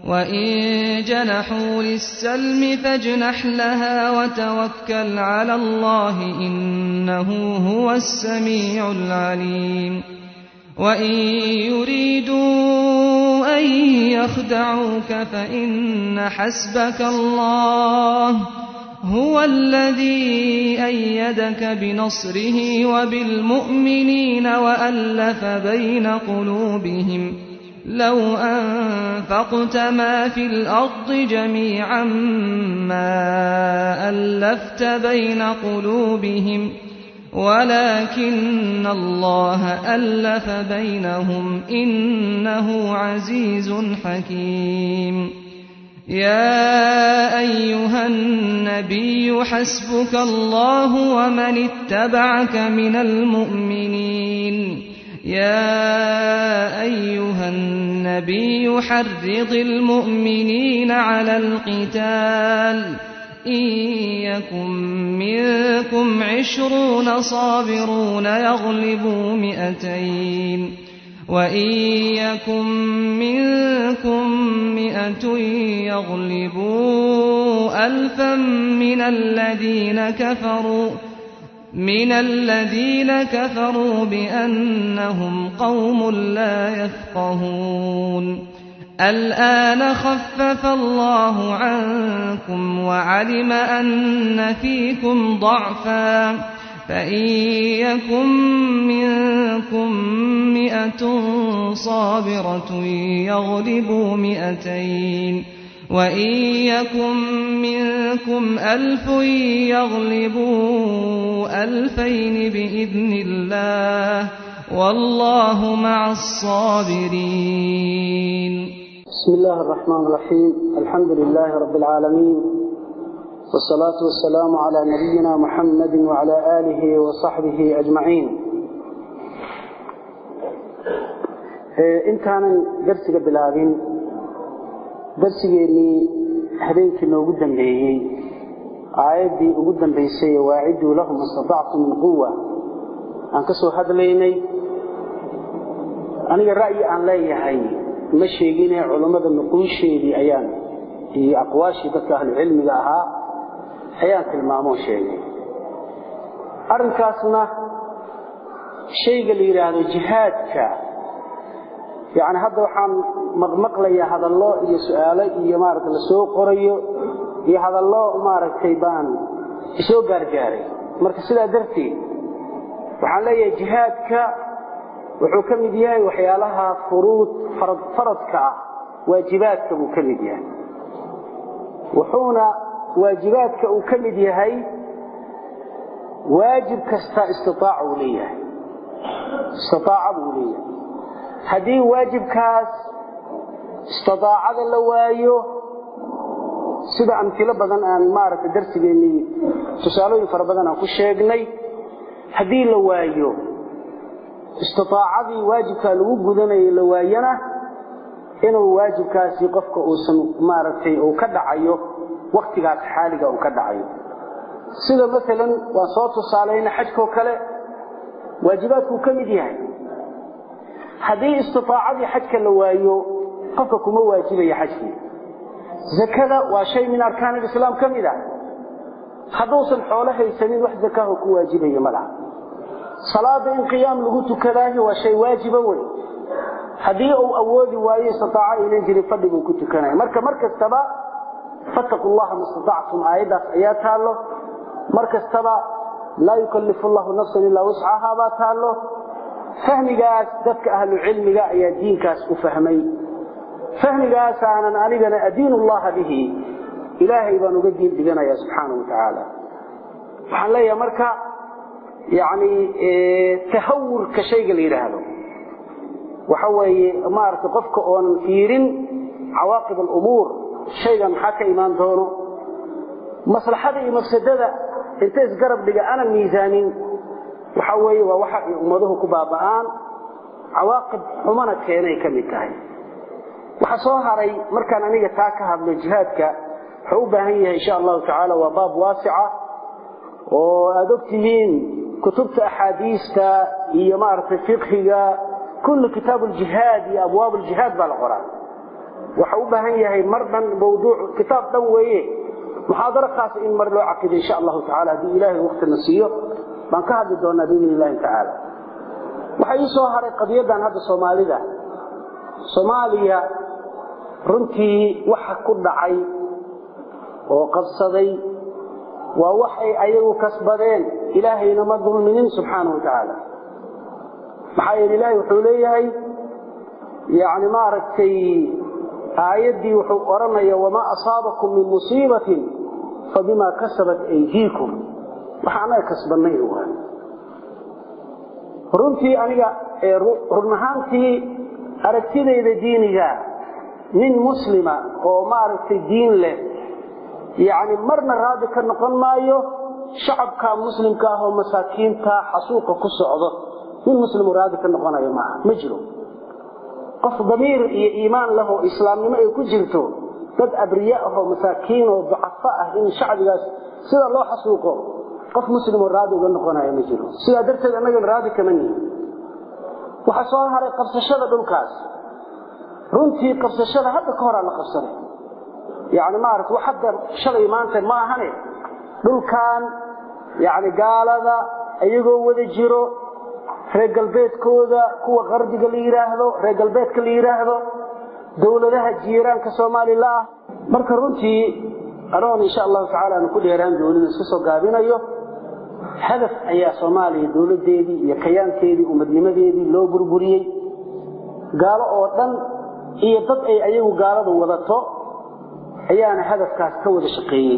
وإن جنحوا للسلم فاجنح لها وتوكل على الله إنه هو السميع العليم وإن يريدوا أن يخدعوك فإن حسبك الله هو الذي أيدك بنصره وبالمؤمنين وألف بين قلوبهم لو أنفقت ما في الأرض جميعا ما ألفت بين قلوبهم ولكن الله ألف بينهم إنه عزيز حكيم يا أيها النبي حسبك الله ومن اتبعك من المؤمنين يا أيها النبي حرض المؤمنين على القتال إن يكن منكم عشرون صابرون يغلبوا مئتين وإن يكن منكم مئة يغلبوا ألفا من الذين كفروا من الذين كفروا بأنهم قوم لا يفقهون الآن خفف الله عنكم وعلم أن فيكم ضعفا فإن يكن منكم مئة صابرة يغلبوا مئتين وإن يكن منكم ألف يغلبوا ألفين بإذن الله والله مع الصابرين بسم الله الرحمن الرحيم الحمد لله رب العالمين والصلاة والسلام على نبينا محمد وعلى آله وصحبه أجمعين intaanan darsiga bilaabin darsigeennii habeenkii noogu dambeeyey aayaddii ugu dambaysay waaciduu lahum istatactu min quwa aan ka soo hadlaynay aniga ra'yi aan leeyahay ma sheegine culammada nuquusheedii ayaan iyo aqwaashii dadka ahlucilmiga ahaa ayaan tilmaamoo sheegay arrinkaasna shayga la yidhaahdo jihaadka yacni hadda waxaan maqmaqlayaa hadallo iyo su'aalo iyo maaragta la soo qorayo iyo hadallo maaragtay baan isoo gaargaaray marka sidaa darteed waxaan leeyahay jihaadka wuxuu ka mid yahay waxyaalaha furuud faradka ah waajibaadka buu ka mid yahay wuxuuna waajibaadka uu ka mid yahay waajib kasta istiaaca uu leeyahay istiaaca buu leeyahay haddii waajibkaas istiaacada la waayo sida amtilo badan aan maaragtay darsigeennii tusaalooyin fara badan aan ku sheegnay haddii la waayo istiaacadii waajibkaa lagu gudanayay la waayana inuu waajibkaasi qofka uusan maaragtay uu ka dhacayo waktigaas xaaliga uu ka dhacayo sida maalan waan soo tusaalayna xajkoo kale waajibaadkuu ka mid yahay haddii istiaacadii xajka la waayo qofka kuma waajibayo xajkii zakada waa shay min arkaan alislaam ka mid ah hadduusan xoolo haysanin wax zakaho ku waajibayo ma laha salaada in qiyaam lagu tukadaahi waa shay waajiba wey haddii uu awoodi waayo istiaaca aynan jirin fadhi buu ku tukanaya marka mar kastaba fattaqu llaha ma istatactum aayaddaas ayaa taallo mar kastaba laa yukallifu llahu nafsan ilaa wuscahaa baa taallo fahmigaas dadka ahlu cilmiga ayaa diinkaas u fahmay fahmigaasaanan anigana adiin llaha bihi ilaahay baan uga diin dhiganaya subxaana wa tacaala waxaan leeyahay marka yani tahawurka shayga la yidhaahdo waxa weeye maaragtay qofka oonan fiirin cawaaqib alumuur shaygan maxaa ka imaan doono maslaxada iyo mafsadada inta isgarab dhiga aanan miisaanin waxa weeye waa waxa ay ummaduhu ku baaba'aan cawaaqib xumana keenay ka mid tahay waxa soo haray markaan aniga taa ka hadlo jihaadka wuxuu u baahan yahay insha allahu tacaala waa baab waasica oo aada og tihiin kutubta axaadiista iyo maaragtay fiqhiga kullu kitaabu ljihaad iyo abwaab ljihaad baa la qoraa waxa u baahan yahay mar dhan mawduuc kitaab dhan weeye muxaadaro khaas in mar loo caqido insha allahu tacaala haddii ilaahay waqtina siiyo baan ka hadli doonaa biidni illahi tacaala waxaa ii soo haray qadiyadan hadda soomaalida soomaaliya runtii waxa ku dhacay oo qabsaday waa waxay ayagu kasbadeen ilaahayna ma dulminin subxaanahu wa tacaala maxaa yeele ilaahay wuxuu leeyahay yani maaragtay aayaddii wuxuu odhanaya wamaa asaabakum min musiibatin fabimaa kasabat aydiikum waxa anaga kasbannay waa runtii aniga run ahaantii aragtidayda diiniga nin muslima oo maaragtay diin leh yacni marna raadi ka noqon maayo shacabka muslimka ah oo masaakiinta xasuuqa ku socdo nin muslimu raadi ka noqonayo maaha ma jiro qof damiir iyo iimaan leh oo islaamnimo ay ku jirto dad abriya ah oo masaakiin oo ducafo ah in shacbigaas sida loo xasuuqo qof muslimoo raadi uga noqonayo ma jiro sidaa darteed annagana raadi kama nihin waxaa soo haray qabsashada dhulkaas runtii qabsashada hadda ka horaa la qabsaday yani maarata wax hadda shalay maanta ma ahane dhulkan yani gaalada iyagoo wada jiro reer galbeedkooda kuwa qarbiga la yidhaahdo reer galbeedka la yidhaahdo dowladaha jiiraanka soomaalila ah marka runtii anoon insha allahu tacala aanu ku dheeraan doonida iska soo gaabinayo hadaf ayaa soomaaliya dowladeedii iyo kayaankeedii umadnimadeedii loo burburiyey gaalo oo dhan iyo dad ay ayagu gaaladu wadato ayaana hadafkaas ka wada shaqeeyey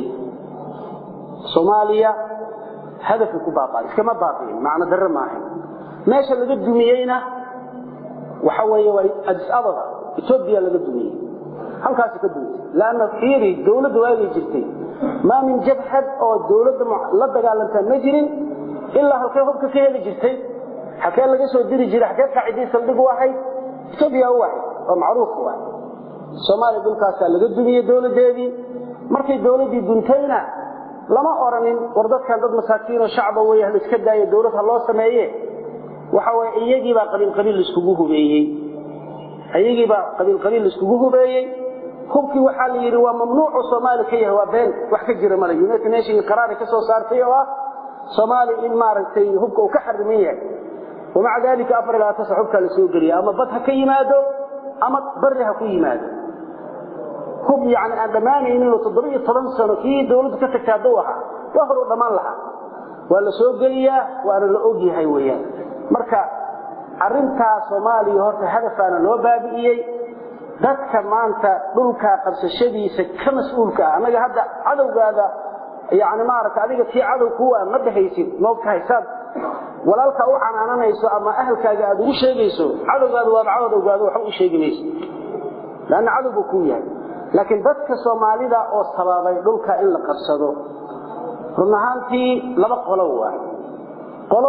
soomaaliya hadafay ku baaba'ay iskama baabi'in macno darre maahay meesha laga dumiyeyna waxa weeye waa adis ababa etoobiya laga dumiyey halkaasi ka dumitay laanna fiiri dowladda waagay jirtay maa min jabhad oo dowladda la dagaalantaa ma jirin ilaa halkee hubka ka heli jirtay halkee laga soo diri jiray halkee qaacidii saldhig u ahayd etoobiya u ahayd oo macruuf u ahayd soomaaliya dhulkaasaa laga dumiyey dowladdeedii markay dowladdii duntayna lama oranin war dadkan dad masaakiinoo shacba wey la iska daayo dowlad ha loo sameeye waxa weye iyagiibaa qabiilqabiil laiskugu hubeeyey iyagiibaa qabiilqabiil laiskugu hubeeyey hubkii waxaa la yidhi waa mamnuucu soomaali ka yahay waa been wax ka jira male united nation qaraari ka soo saartay oo ah soomaaliya in maaragtay hubka uu ka xariman yahay wamaca dalika afar ilaa tasa hubkaa la soo geliya ama bad ha ka yimaado ama bari ha ku yimaado hub yani aan dhammaanaynin oo toddoba iyo toban sano kii dowladdu ka tagta hadduu ahaa waa hor u dhammaan lahaa waa la soo geliyaa waana la og yahay weeyaan marka arrintaa soomaaliya horta hadafaana loo baabi'iyey dadka maanta dhulkaa qabsashadiisa ka mas-uulka ah annaga hadda cadowgaada yani maaragta adiga tii cadow kuwa ma dhahaysid moogtahay saad walaalkaa u canaananayso ama ahalkaaga aad ugu sheegayso cadowgaada waaba cadowgaada waxba u sheegi mayso lanna cadow buu kuu yahay laakiin dadka soomaalida oo sababay dhulka in la qabsado run ahaantii laba qolo waay qolo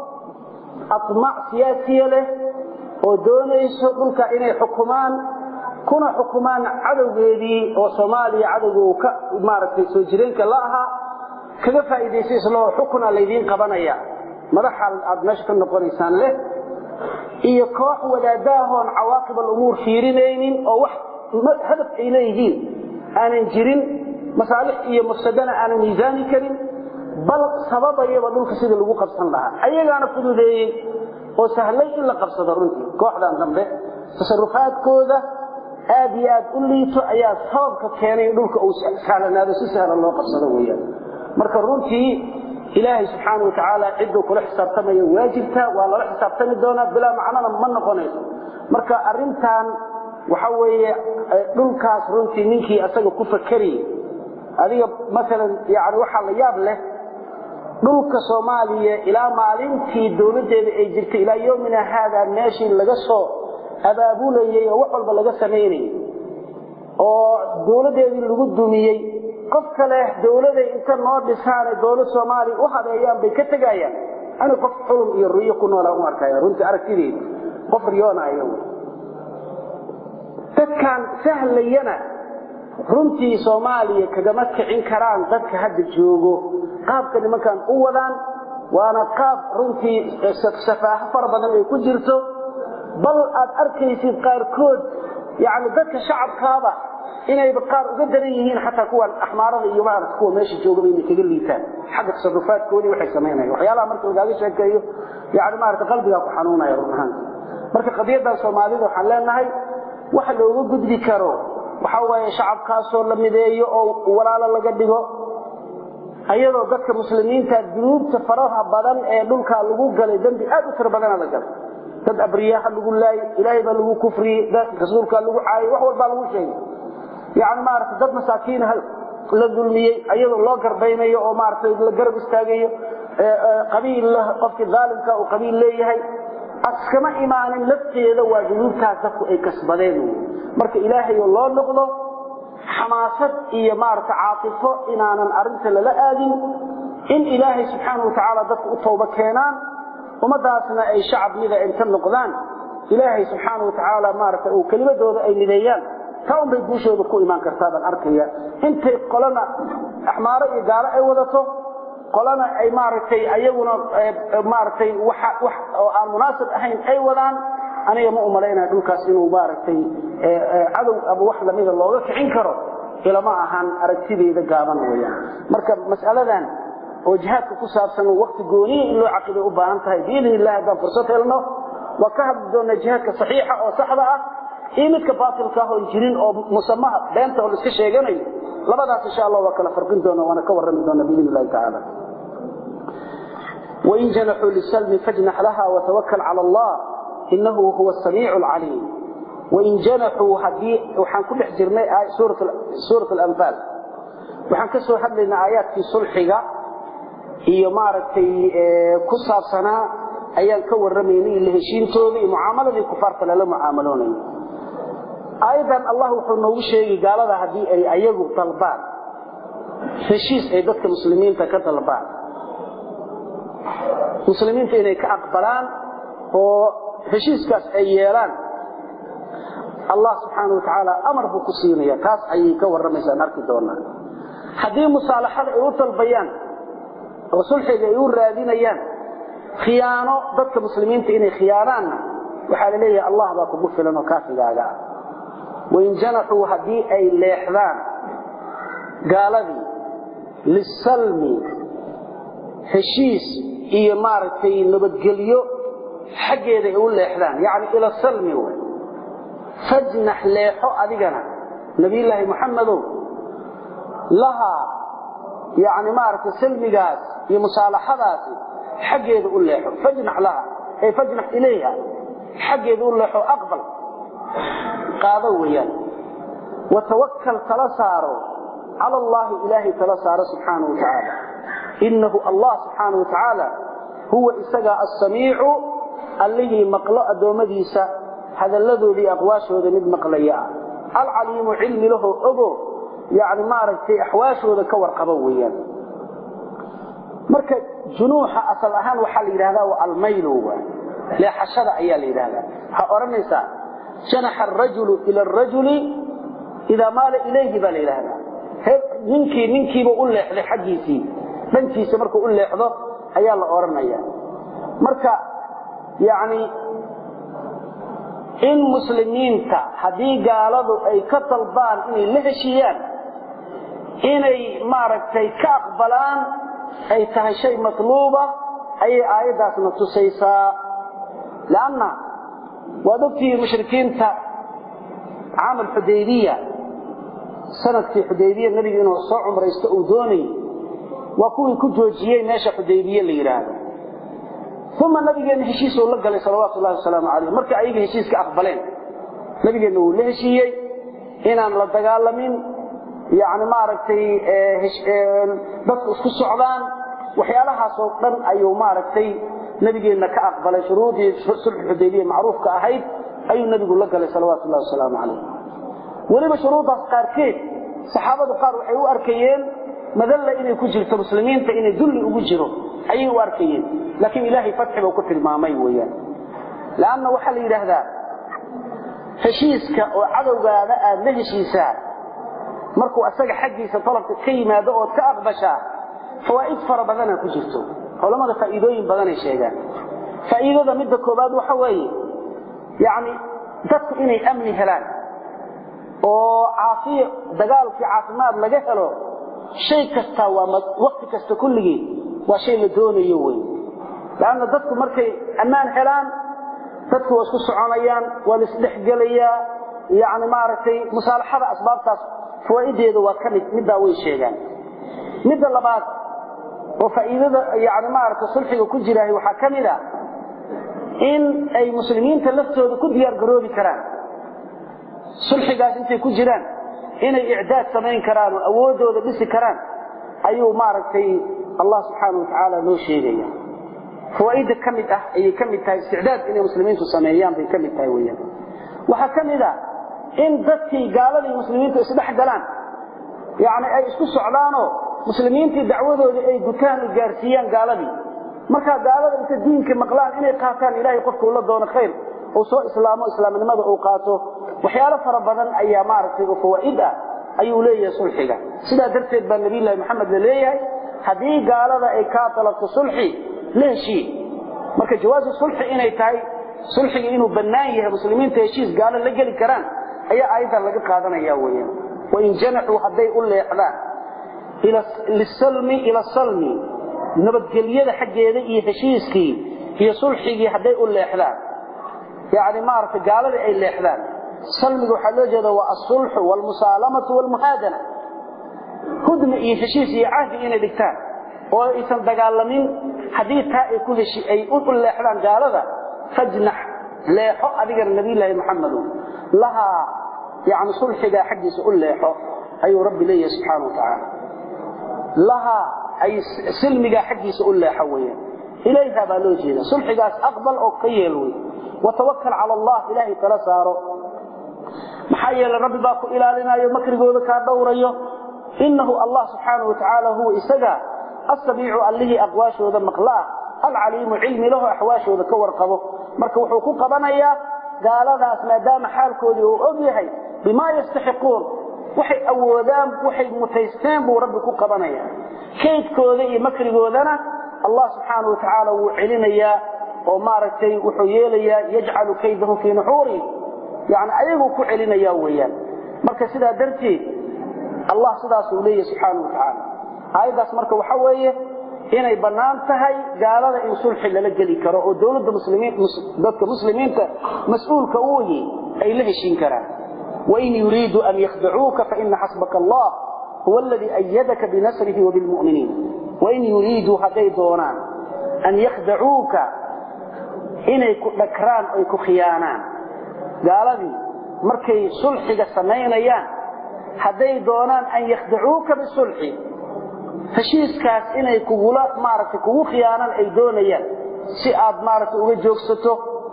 aطmac siyaasiya leh oo doonayso dhulka inay xukumaan kuna xukumaan cadowgeedii oo soomaaliya cadowga uu ka maaragtay soo jireenka la ahaa kaga faa'iidaysa isloo xukuna laydiin qabanaya madaxa aad meesha ka noqonaysaan leh iyo koox wadaadaahoon cawaaqib alumuur fiirinaynin oo wax hadaf ay leeyihiin aanan jirin masaalix iyo mafsadana aanan miisaani karin bal sababayaba dhulka sidii lagu qabsan lahaa ayagaana fududeeyey oo sahlay in la qabsado runtii kooxdan dambe tasarufaadkooda aad iyo aad u liito ayaa sababka keenay in dhulka uu sahlanaado si sahlan loo qabsado weyaan marka runtii ilaahay subxaana watacaala cidduu kula xisaabtamaya waa jirtaa waa lala xisaabtami doonaa bilaa macnana ma noqonayso marka arintan waxa weeye dhulkaas runtii ninkii asaga ku fakeriye adiga maalan yani waxaa la yaab leh dhulka soomaaliya ilaa maalintii dowladdeeda ay jirtay ilaa yomina haadaa meeshii laga soo abaabulayey oo wax walba laga samaynayay oo dowladdeedii lagu dumiyey qof kale dowladay inta noo dhisaanay dowlad soomaaliya u habeeyaan bay ka tegayaan ani qof xulum iyo riyo ku noola u arkaya runtii aragtideeda qof riyoonaya dadkan sahlayana runtii soomaaliya kagama kicin karaan dadka hadda joogo qaabka nimankan u wadaan waana qaab runtii safaaho fara badan ay ku jirto bal aad arkaysid qaarkood yani dadka shacabkaaba inayba qaar uga daran yihiin xataa kuwan axmaarada iyo maarata kuwa meesha joogaba inay kaga liitaan xagga tasarufaadkoodii waxay samaynayan waxyaalaha marka lagaaga sheekeeyo yani maarata qalbigaa ku xanuunaya run ahaan marka qadiyaddan soomaalida waxaan leenahay waxa looga gudbi karo waxa waaye shacabkaasoo la mideeyo oo walaalo laga dhigo ayadoo dadka muslimiinta dunuubta faraha badan ee dhulkaa lagu galay dembi aad u tiro badana la galay dad abriyaha lagu laayay ilaahay baa lagu kufriyey rasuulkaa lagu caayay wax walbaa lagu sheegay yani maarata dad masaakiina la dulmiyey ayadoo loo garbaynayo oo maarata la garab istaagayo qabiil qofkii aalimka uu qabiil leeyahay askama imaanin lafteeda waa dunuubtaas dadku ay kasbadeen marka ilaahay loo noqdo xamaasad iyo maarata caatifo inaanan arinta lala aadin in ilaahay subxaanau watacaala dadku u tooba keenaan ummadaasna ay shacab mida inta noqdaan ilaahay subxaanau watacaala maarata uu kelimadooda ay mideeyaan taa unbay guushooda ku imaan kartaa baan arkaya intay qolana axmaaro iyo gaalo ay wadato qolana ay maaragtay ayaguna maaragtay wax oo aan munaasib ahayn ay wadaan aniga ma umalaynaya dhulkaas inuu maaragtay cadow ama wax lamida looga kicin karo ilama ahan aragtideeda gaaban weyaan marka mas'aladan oo jihaadka ku saabsan wakti gooniya in loo caqiday u baahan tahay biidn illahi haddaan fursad helno waa ka hadli doonaa jihaadka saxiixa oo saxda ah iyo midka baatilka ah oon jirin oo musamaha beenta oo la iska sheeganayo labadaas insha allah waa kala farqin doona waana ka warrami doona biidn illahi tacaala وإن جنحوا للسلم فاجنح لها وتوكل على الله إنه هو السميع العليم وإن جنحوا هدي وحن كل حجرنا سورة سورة الأنفال وحن كسر حدنا آيات في صلحها هي مارتي كسر سنة أيام كور رميني اللي هشين توبي معاملة الكفار فلا معاملون أيضا الله وحنا وشيء قال هذا هدي أي أيجو طلبان هشيس أي ضد المسلمين تكطلبان muslimiinta inay ka aqbalaan oo heshiiskaas ay yeelaan allah subxaanau watacaala amar buu ku siinaya taas ayay ka warramaysaan arki doonaa haddii musaalaxada ay u dalbayaan oo sulxiga ay u raadinayaan khiyaano dadka muslimiinta inay khiyaanaanna waxaa la leeyahay allah baa kugu filan oo kaafigaaga ah wain janaxuu haddii ay leexdaan gaaladii lisalmi heshiis iyo maaragtay nabadgelyo xaggeeda ay u leexdaan yacni ila salmi wey fajnax leexo adigana nabiyullaahi moxamedow lahaa yacni maaragtay salmigaas iyo musaalaxadaasi xaggeeda u leexo fajnax laha ay fajnax ilayha xaggeeda u leexo aqbal qaado weeyaan watawakkal tala saaro cala allaahi ilaahay tala saaro subxaanahu wa tacaala inahu allah subxaana wa tacaala huwa isagaa asamiicu allihii maqlo addoommadiisa hadalladoodii aqwaashooda mid maqlaya ah alcaliimu cilmi lahoo ogo yani maaragtay axwaashooda ka warqabo weeyaan marka junuuxa asal ahaan waxaa la yidhahdaa waa almaylo waa leexashada ayaa la yidhahdaa waxaa odhanaysaa janaxa arajulu ila arajuli idaa maala ilayhi baa la yidhahdaa ninkii ninkiiba u leexday xaggiisii dhankiisa markuu u leexdo ayaa la odhanaya marka yani in muslimiinta haddii gaaladu ay ka dalbaan inay la heshiiyaan inay maaragtay ka aqbalaan ay tahay shay matluuba ayay aayaddaasna tusaysaa lanna waad ogtihiin mushrikiinta caamal xudaybiya sanadkii xudaybiya nebiga inuu soo cumraysto uu doonayy waa kuwii ku joojiyey meesha xudaybiye la yidhaahdo uma nabigeenna heshiisuu la galay salawaatu llahi wasalaamu calayh marka ayaga heshiiska aqbaleen nabigeenna wuu la heshiiyey inaan la dagaalamin yani maaragtay dadku isku socdaan waxyaalahaasoo dhan ayuu maaragtay nabigeenna ka aqbalay shuruudii sulxu xudaybiya macruufka ahayd ayuu nebigu la galay salawaatu llahi wasalaamu calayh weliba shuruuddaas qaarkeed saxaabadu qaar waxay u arkayeen madalla inay ku jirto muslimiinta inay dulli ugu jiro ayay u arkayeen laakiin ilaahay fatxi buu ku tilmaamay weeyaan laanna waxaa la yidhaahdaa heshiiska oo cadowgaada aad la heshiisaa markuu asaga xaggiisa dalabka ka yimaado ood ka aqbashaa fawaa'id fara badana ku jirto culammada faa'iidooyin badanay sheegaan faa'iidada midda koobaad waxa weeye yacni dadku inay amni helaan oo caafiya dagaalkii caafimaad laga helo shay kasta waa waqti kasta kulligii waa shay la doonayo wey laanna dadku markay ammaan helaan dadku waa isku soconayaan waa la isdhexgelayaa yani maaragtay musaalaxada asbaabtaas fawaa'ideeda waa ka mid middaa way sheegaan midda labaad oo faa'iidada yani maaragtay sulxiga ku jiraahay waxaa ka mid a in ay muslimiinta laftooda ku diyaar garoobi karaan sulxigaas intay ku jiraan inay icdaad samayn karaan oo awooddooda dhisi karaan ayuu maaragtay allah subxaana wa tacaala noo sheegaya fawaaidda ka mid ah ayay ka mid tahay isticdaad inay muslimiintu sameeyaan bay ka mid tahay weyaan waxaa ka mid a in dadkii gaaladii muslimiintu isdhex galaan yani ay isku socdaanoo muslimiintii dacwadoodii ay gutaan ay gaarsiiyaan gaaladii markaa gaalada inta diinka maqlaan inay qaataan ilaahay qofkuu la doono khayr uu soo islaamo islaamnimada uu qaato waxyaalo fara badan ayaa maaragtay oo fawaa'id ah ayuu leeyahay sulxiga sidaa darteed baa nabiyullaahi maxamed la leeyahay haddii gaalada ay kaa dalabto sulxi la heshiiye marka jawaasu sulxi inay tahay sulxiga inuu bannaan yahay muslimiinta heshiis gaalo la geli karaan ayaa aayaddan laga qaadanaya weyaan wain janaxuu hadday u leexdaan lisalmi ila salmi nabadgelyada xaggeeda iyo heshiiskii iyo sulxigii hadday u leexdaan yani maaragtay gaaladii ay leexdaan salmiga waxaa loo jeeda waa asulxu waalmusaalamatu waalmuhaadana hudmi iyo heshiis iyo cahdi inay dhigtaan oo aysan dagaalamin haddii taa ay ku heshi ay u leexdaan gaalada fajnax leexo adigana nabiyullaahi maxamedu lahaa yani sulxigaa xaggiisa u leexo ayuu rabbi leeyahay subxaana wa tacaala lahaa ay silmigaa xaggiisa u leexo weeyaan ilayha baa loo jeeda sulxigaas aqbal oo ka yeel wey watawakal cala allah ilaahay tala saaro maxaa yeele rabbi baa ku ilaalinayo makrigooda kaa dhowrayo inahu allah subxaanau watacaala huwa isaga asamiicu allihii aqwaashooda maqlaa alcaliimu cilmi lahu axwaashooda ka warqabo marka wuxuu ku qabanayaa gaaladaas maadaama xaalkoodii uu og yahay bimaa yastaxiquun waxay awoodaan waxay mutaysteen buu rabbi ku qabanaya kaydkooda iyo makrigoodana allah subxaana wa tacaala wuu celinayaa oo maaragtay wuxuu yeelayaa yajcalu kaydahu fii nuxuurihim yani ayaguu ku celinaya weeyaan marka sidaa darteed allah sidaasuu leeyahy subxaana wa tacaala aayaddaas marka waxa weeye inay bannaan tahay gaalada in sulxi lala geli karo oo dowladda dadka muslimiinta mas-uulka u yihi ay la heshiin karaan wain yuriiduu an yakhdacuuka faina xasbaka allah huwa aladii ayadaka binasrihi wabilmuminiin wain yuriiduu hadday doonaan an yakhdacuuka inay ku dhakraan oy ku khiyaanaan gaaladii markay sulxiga samaynayaan hadday doonaan an yakhdacuuka bisulxi heshiiskaas inay kugula maaragtay kugu khiyaanan ay doonayaan si aad maaragtay uga joogsato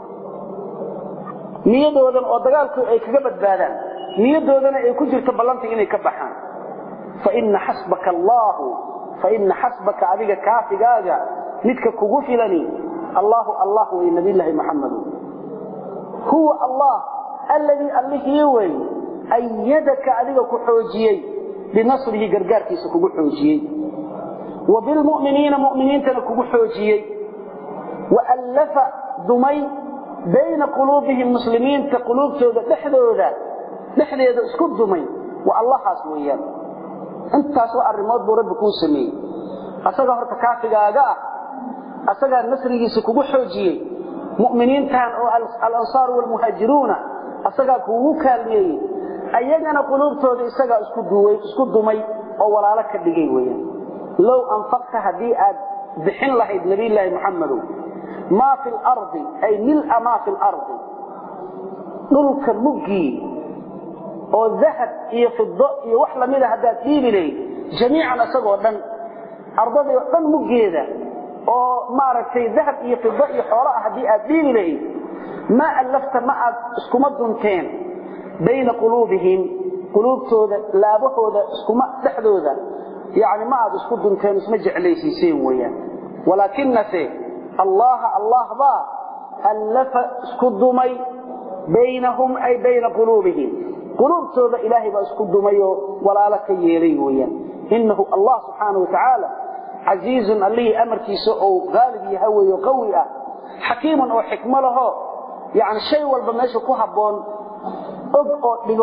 niyadoodan oo dagaalku ay kaga badbaadaan niyadoodana ay ku jirto ballanta inay ka baxaan faina xasbaka allaahu faina xasbaka adiga kaafigaaga midka kugu filani allaahu allah wey nabiyllaahi maxamedu huwa allah alladii allihii wey ayadaka adiga ku xoojiyey binasrihi gargaarkiisa kugu xoojiyey wa bilmuminiina muminiintana kugu xoojiyey waallafa dumay bayna quluubihim muslimiinta quluubtooda dhexdooda dhexdeeda isku dumay waa allahaas weeyaan intaasoo arrimood buu rabbi kuu sameeyey asagaa horta kaafigaaga ah asagaa nasrigiisa kugu xoojiyey mu'miniintan oo alansaaru waalmuhaajiruuna asagaa kuugu kaalmeeyey ayagana quluubtooda isagaa isku dumay oo walaalo ka dhigay weyaan low anfaqta haddii aad bixin lahayd nabiyllaahi muxamedow maa fi lardi ay mila maa fi lardi dhulka muggii oo dahab iyo fido iyo wax lamida haddaad dhiibi lahayd jamiican isagoo dhan ardadii oo dhan muggeeda oo maaragtay dahab iyo fido iyo xoolo ah haddii aad dhiibi lahayd maa allafta ma aad iskuma dunteen bayna quluubihim quluubtooda laabahooda iskuma dhexdooda yani ma aad isku dunteen isma jeclaysiiseen weyaan walaakinase allaha allah baa allafa isku dumay baynahum ay bayna quluubihim quluubtooda ilaahay baa isku dumayoo walaalo ka yeelay weyaan inahu allah subxaana wa tacaala casiizun allihii amarkiisa ou haalib yaha weyo qawi ah xakiimun oo xikmo laho yani shay walba meesha ku habboon og oo dhigo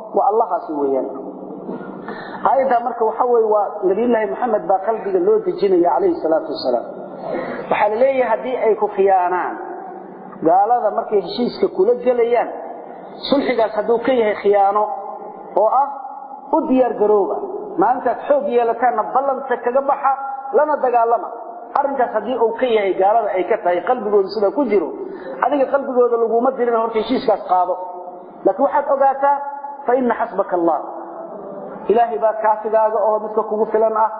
waa allahaasi weeyaan aayadda marka waxa weeye waa nabiyullaahi maxamed baa qalbiga loo dejinaya calayhi salaatu wasalaam waxaa la leeyahay haddii ay ku khiyaanaan gaalada markay heshiiska kula gelayaan sulxigaas hadduu ka yahay khiyaano oo ah u diyaar garooba maalintaad xoog yeelataanna ballanta kaga baxa lana dagaalama arrinkaas haddii uu ka yahay gaalada ay ka tahay qalbigooda sida ku jiro adiga qalbigooda laguma dirin horta heshiiskaas qaado laakiin waxaad ogaataa fa ina xasbaka allah ilaahay baa kaafigaaga oo midka kugu filan ah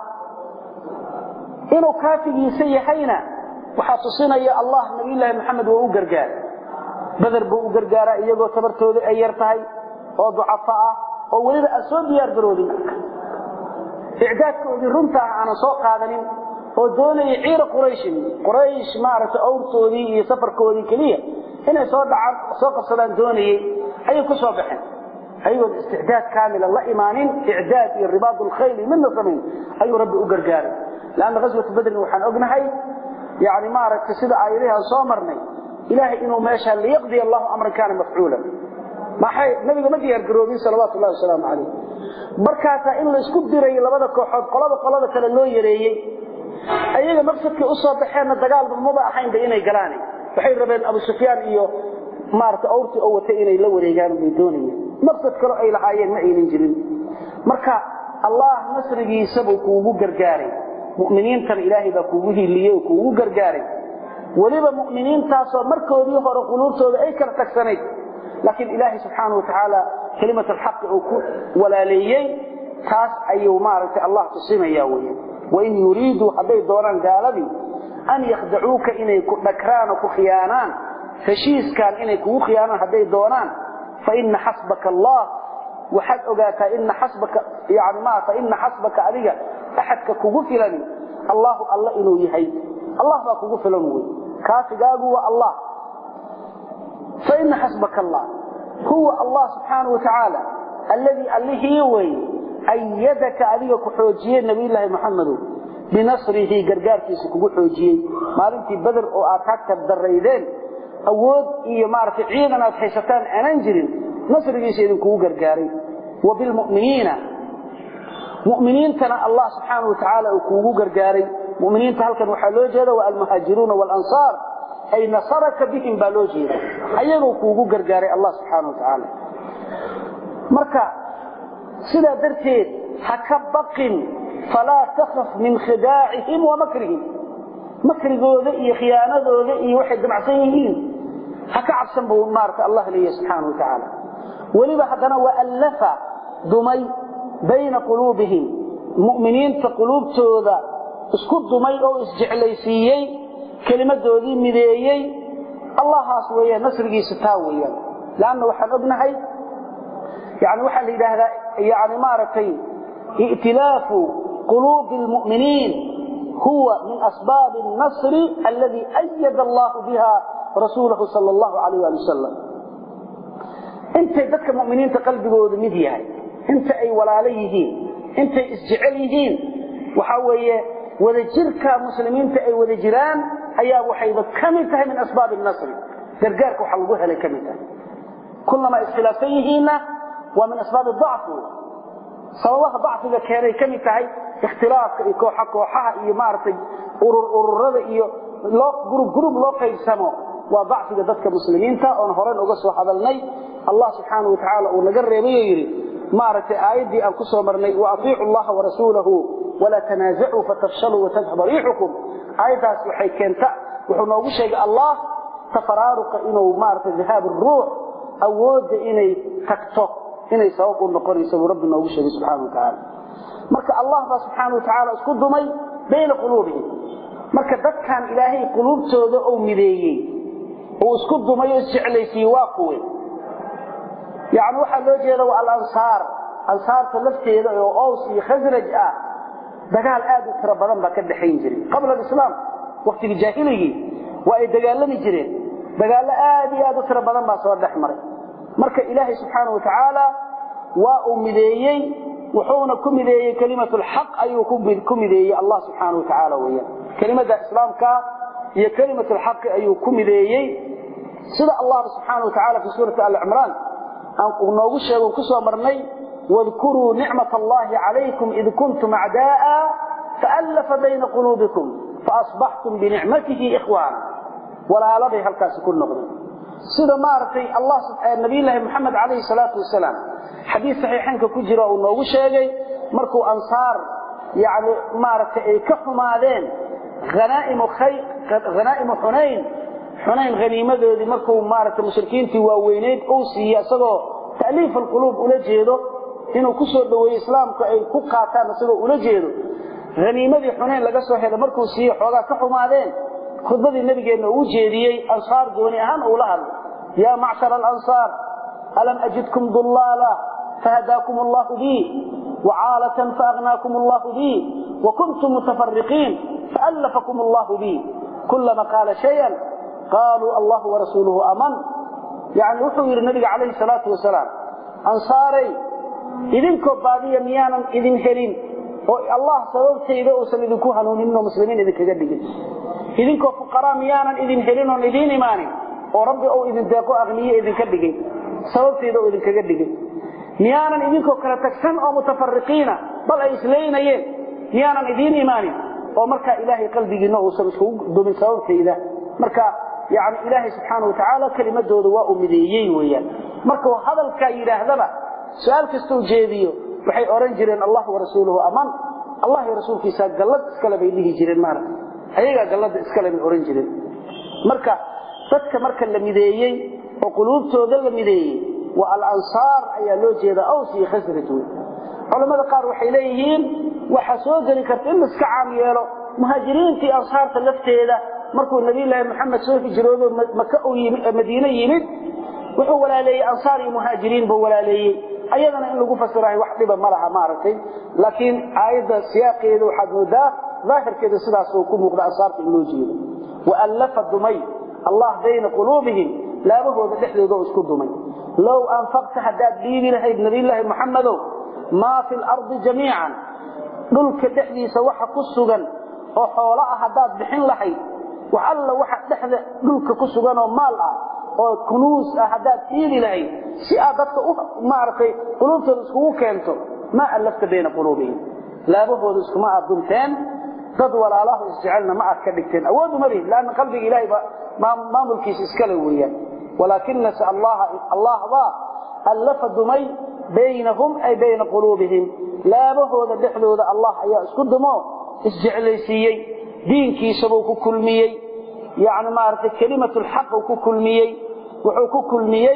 inuu kaafigiisa yahayna waxaa tusinaya allah nabiyulaahi maxamed waa u gargaara bader buu u gargaaraa iyagoo tabartooda ay yar tahay oo ducafo ah oo weliba aan soo diyaar garoodin icdaadkoodii runta ah aanan soo qaadanin oo doonaya ciira qurayshin quraysh maaragtay awrtoodii iyo safarkoodii keliya inay soo dhacaan soo qabsadaan doonayey ayay ku soo baxeen ayagoon isticdaad kaamila la imaanin icdaad iyo ribaad lkhayli midna samayn ayuu rabbi u gargaaray lanna ghaswatu badrin waxaan ognahay yani maaragtay sida aayadihi aan soo marnay ilaahay inuu meesha liyaqdiya allahu amran kaana mafcuulan maxay nabiga ma diyaar garoobin salawaatu llahi wasalaamu calayh markaasaa in laysku diray labada kooxood qolada qolada kale loo yareeyey ayaga maqsadkay u soo baxeenna dagaalba maba ahaynba inay galaan waxay rabeen abu sufyaan iyo maarata awrtii oo watay inay la wareegaan bay doonayeen maqsad kaloo ay lahaayeen ma aynan jirin marka allah nasrigiisabuu kuugu gargaaray mu'miniintana ilaahay baa kuugu hiiliyey oo kuugu gargaaray weliba mu'miniintaasoo markoodii hore quluubtooda ay kala tagsanayd laakiin ilaahay subxaana wa tacaala kelimat alxaqi uu ku walaaleeyey taas ayuu maaragtay allah tusinaya weya wain yuriiduu hadday doonaan gaaladii an yakhdacuuka inay ku dhagraan oo ku khiyaanaan heshiiskan inay kugu khiyaanaan hadday doonaan faina xasbaka allah waxaad ogaataa ina xasbaka yani ma faina xasbaka adiga axadka kugu filani allahu alla inuu yahay allah baa kugu filan wey kaafigaagu waa allah faina xasbaka allah huwa allah subxaanau watacaala alladii allihii wey ayadaka adiga ku xoojiyey nabiyulaahi muxamedow binasrihi gargaarkiisa kugu xoojiyey maalintii beder oo aad hagta daraydeen awood iyo maaragtay ciidan aad haysataan aanan jirin nasrigiisa idinkugu gargaaray wa bilmuminiina muminiintana allah subxaana wa tacaala uu kuugu gargaaray muminiinta halkan waxaa loo jeeda waa almuhaajiruuna walansaar ay nasaraka bihim baa loo jeeda ayagoo kuugu gargaaray allah subxaana wa tacaala marka sidaa darteed ha ka baqin falaa takaf min khidaacihim wa makrihim makrigooda iyo khiyaanadooda iyo waxay damacsan yihiin ha ka cabsan buu maarata allah leeyahy subxaana wa tacaala weliba haddana waa allafa dumay bayna quluubihim mu'miniinta quluubtooda isku dumay oo isjeclaysiiyey kelimadoodii mideeyey allahaas weeyaan nasrigiisa taa weeyaan leanna waxaan ognahay yani waxaa la yidhaahdaa yani maaragtay i'tilaafu quluubi almu'miniin huwa min asbaabi الnasri alladii ayada allahu biha rasuulahu sal allahu alayh ali wasalam intay dadka mu'miniinta qalbigooda mid yahay inta ay walaalo yihiin intay isjecel yihiin waxa weeye wadajirka muslimiinta ay wada jiraan ayaa waxayba ka mid tahay min asbaabi nasri gargaarka waxa lagu helay ka mid tahay kullamaa iskhilaafsan yihiinna waa min asbaabi dacfi sababaha dacfiga keenay ka mid tahay ikhtilaafka iyo kooxa kooxaha iyo maaragtay urur ururada iyo loo gurub gurub loo qaybsamo waa dacfiga dadka muslimiinta oon horen uga soo hadalnay allah subxaana wa tacaala uu naga reebay oo yidhi maaragtay aayaddii aan ku soo marnay wa atiicu allaha warasuulahu walaa tanaasacuu fatafshaluu watadhaba riixukum aayaddaas waxay keenta wuxuu noogu sheegay allah tafaraaruqa inuu maaragtay dahaab ruux awoodda inay tagto inay sabab u noqonaysa buu rabbi noogu sheegay subxana wa tacaala marka allah baa subxaana wa tacaala isku dumay bayna quluubihim marka dadkan ilaahay quluubtooda uu mideeyey uu isku dumay oo isjeclaysiiyey waa kuwe yani waxaa loo jeeda waa alansaar ansaarta lafteeda oo ows iyo khasraj ah dagaal aad u tiro badan baa ka dhaxayn jiray qabla alislaam waktigii jaahiligii waa ay dagaalami jireen dagaallo aad iyo aad u tiro badan baa soo dhex maray marka ilaahay subxaana wa tacaala waa uu mideeyey wuxuuna ku mideeyey kelimatu lxaq ayuu ku mideeyey allah subxaana wa tacaala weeyaan kelimada islaamka iyo kelimatu lxaqi ayuu ku mideeyey sida allah subxaana wa tacaala fi suurati alcimraan noogu sheego ku soo marnay wadkuruu nicmat allahi calaykum id kuntum acda'a faallafa bayna quluubikum faasbaxtum binicmatihi ikhwaana walaaladay halkaasi ku noqdeen sida maaragtay allah nabiyullaahi moxamed calayhi salaatu wasalaam xadiis saxiixaynka ku jira uu noogu sheegay markuu ansaar yani maaragtay ay ka xumaadeen hanaa'imu xunayn xunayn haniimadoodii markuu maaragtay mushrikiintii waaweyneyd uu siiye isagoo ta'liif alquluub ula jeedo inuu ku soo dhoweeyo islaamku ay ku qaataan isagoo ula jeedo haniimadii xunayn laga soo helo markuu siiye xoogaa ka xumaadeen khudbadii nabigeenna uu jeediyey ansaar gooni ahaan uula hadlay yaa macshara alansaar alam ajidkum dullaala fahadaakum allahu bi wacaalatan faaghnaakum allahu bi wakuntum mutafariqiin faallafakum allahu bi kulama qaala shayan qaaluu allahu warasuuluhu aman yani wuxuu yidhi nabiga calayhi salaatu wasalaam ansaaray idinkoo baadiya miyaanan idin helin oo allah sababtayda uusan idinku hanuuninin oo muslimiin idinkaga dhigin idinkoo fuqaraa miyaanan idin helin oon idiin imaanin oo rabbi ou idin deeqo aqniye idinka dhigin sababtayda oo idinkaga dhigin miyaanan idinkoo kala tagsan oo mutafariqiina bal ay islaynayeen miyaanan idiin imaanin oo markaa ilaahay qalbigiina uusan iskugu dumin sababtayda marka yani ilaahay subxaana wa tacaala kelimadooda waa uu mideeyey weyaan markuu hadalkaa yidhaahdaba su-aal kastau jeediyo waxay odhan jireen allah warasuuluhu aman allah iyo rasuulkiisa gallad iskale bay dhihi jireen maarata ayagaa gallada iskale bay odhan jireen marka dadka marka la mideeyey oo quluubtooda la mideeyey waa alansaar ayaa loo jeeda aws iyo khasraj wey culammada qaar waxay leeyihiin waxaa soo geli karta in laiska caam yeelo muhaajiriintii ansaarta lafteeda markuu nabiyulaahi maxamed soo hijroodo maka madiine yimid wuxuu walaaleeyey ansaar iyo muhaajiriin buu walaaleeyey ayadana in lagu fasirahay wax dhiba ma laha maaragtay laakiin aayadda siyaaqeeda waxaad moodaa daahirkeeda sidaasuu ku muuqda ansaarta in loo jeedo waallafa dumay allah bayna quluubihim laabahooda dhexdooda oo isku dumay low anfaqta haddaad dhiibi lahayd nabiyulaahi maxamedow maa fi lardi jamiican dhulka dhexdiisa waxa ku sugan oo xoolo ah haddaad bixin lahayd wax alla waxa dhexda dhulka ku sugan oo maal ah oo kunuus ah haddaad iili lahayd si aad dadka maaragtay quluubtooda iskugu keento maa allafta bayna quluubihim laabahooda iskuma aad dunteen dad walaalahu isjecelna ma aad ka dhigteen awood uma lihin laanna qalbiga ilaahay maamulkiisa iskale weeyaan walaakinase allah baa allafa dumay baynahum ay bayna quluubihim laabahooda dhexdooda allah ayaa isku dumo isjeclaysiiyey diinkiisabuu ku kulmiyey yani maaragtay kelimat lxaq uu ku kulmiyey wuxuu ku kulmiyey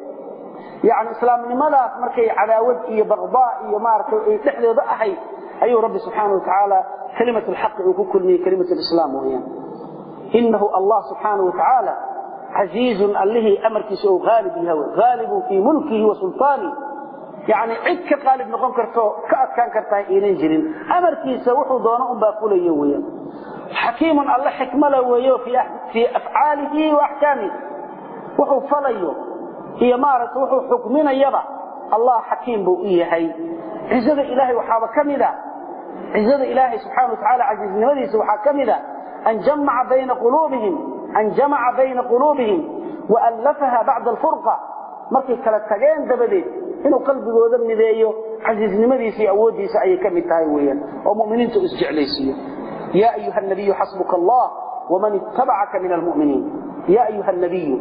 yani islaamnimadaas markay cadaawad iyo baqdaa iyo maaragtay ay dhexdooda ahayd ayuu rabbi subxaana wa tacaala kelimat lxaqi uu ku kulmiyey kelimat lislaam weyaan inahu allah subxaana wa tacaala casiizun allihii amarkiisa ou haalib yahay haalibun fii mulkihi wa sulطaani yani cid ka qaalib noqon karto ka adkaan kartaa aynan jirin amarkiisa wuxuu doono unbaa fulayo weyaan xakiimun alle xikmala weeyo fii afcaalihi wa axkaamihi wuxuu falayo iyo maaragta wuxuu xukminayaba allah xakiim buu u yahay cizada ilaahay waxaaba ka mida cizada ilaahay subxana wa tacaala casiiznimadiisa waxaa ka mida an jamaca bayna quluubihim an jamaca bayna quluubihim waallafaha bacda alfurqa markay kala tageen dabadeed inuu qalbigooda mideeyo casiiznimadiisa iyo awooddiisa ayay ka mid tahay weyaan oo muminiinta u isjeclaysiiyo ya ayuha nabiyu xasbuka allah waman ittabacaka min almuminiin ya ayuha nabiyu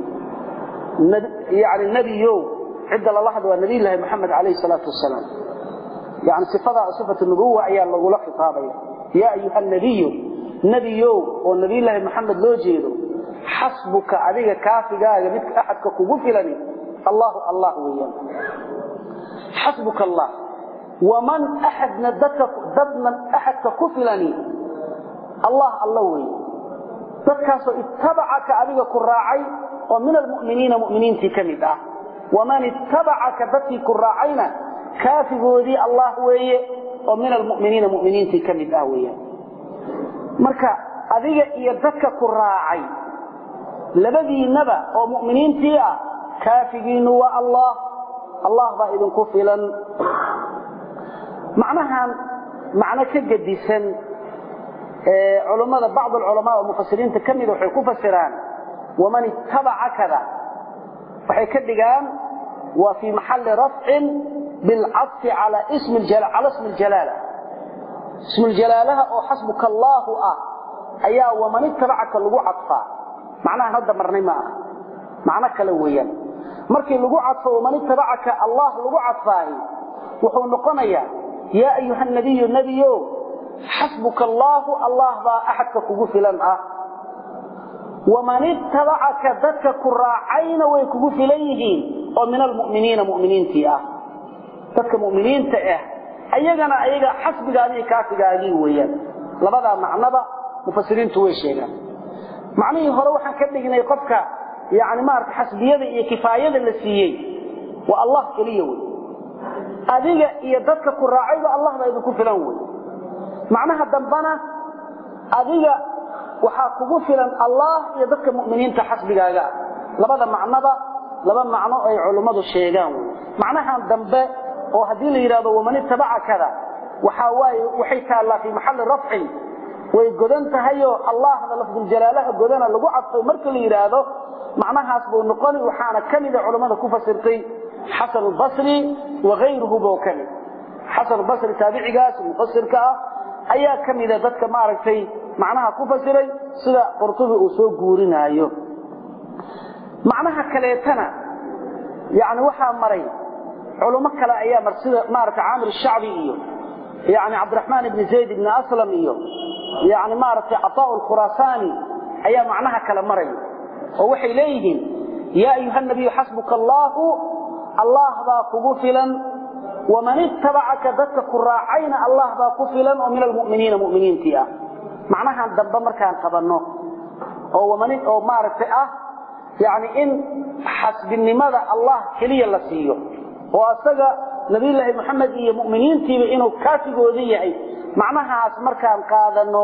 yani nebiyow cidda lala hadla waa nabiy llaahi moxamed calayh salaatu wasalaam yani sifada sifat nubuwa ayaa lagula khitaabaya ya ayuha nabiyu nebiyow oo nabiyllaahi moxamed loo jeedo xasbuka adiga kaafigaaga midka axadka kugu filani allahu allah weyaan xasbuka allah waman axadna dadna axadka ku filani allah alla weeye dadkaasoo ittabacaka adiga ku raacay oo min almuminiina muminiintii ka mid ah waman ittabacaka dadkii ku raacayna kaafigoodii allah weeye oo min almuminiina muminiintii ka mid ah weyaan marka adiga iyo dadka ku raacay labadiinnaba oo muminiintii ah kaafigiinnu waa allah allah baa idinku filan macnahan macno ka gedisan culammada bacd alculamaa oo mufasiriinta ka mida waxay ku fasiraan waman ittabacakada waxay ka dhigaan waa fii maxalli rafcin bilcadfi cala ismi ljalaala ismuljalaalaha oo xasbuka allaahu ah ayaa waman itabacaka lagu cadfaa macnahaan hadda marnay ma aha macno kale weeyaan markii lagu cadfo waman itabacaka allah lagu cadfaahi wuxuu noqonayaa yaa ayuha nabiyu nebiyo xasbuka allaahu allah baa axadka kugu filan ah waman itabacaka dadka ku raacayna way kugu filan yihiin oo min almuminiina muminiintii ah dadka muminiinta ah ayagana ayaga xasbigaadii kaafigaagii weeyaan labadaa macnoba mufasiriintu way sheegaan macnihii hore waxaan ka dhignay qofka yani maarata xasbiyada iyo kifaayada la siiyey waa allah keliya wey adiga iyo dadka ku raacayba allah baa idinku filan wey macnaha dambana adiga waxaa kugu filan allah iyo dadka muminiinta xasbigaaga ah labada macnoba laba macno ay culummadu sheegaan wey macnahan dambe oo haddii la yidhahdo waman itabacakada waxaa waaye waxay taallaa fii maxalli rafcin way godan tahayoo allahda lafduljalaalaha godana lagu cadfay marka la yidhaahdo macnahaas buu noqoni waxaana ka mida culammada ku fasirtay xasan basri waayruhu bo ka mid xasan basri taabicigaas mufasirka ah ayaa ka mida dadka maaragtay macnaha ku fasiray sida qurtubi uu soo guurinaayo macnaha kaleetana yani waxaa maray culummo kale ayaa mar sida maarata caamir shacbi iyo yani cabdiraxmaan ibni zayd ibni aslam iyo yani maaragtay cataa lkhuraasaani ayaa macnaha kale maraya oo waxay leeyihiin yaa ayuha nabiyu xasbuka allaahu allah baa kugu filan waman ittabacaka dadka ku raacayna allah baa ku filan oo min almuminiina muminiintii ah macnahan dambe markaan qabanno oo oo maaragtay ah yani in xasbinimada allah keliya la siiyo oo asaga nabiyulaahi moxamed iyo muminiintiiba inuu kaafigooda yahay macnahaas markaan qaadano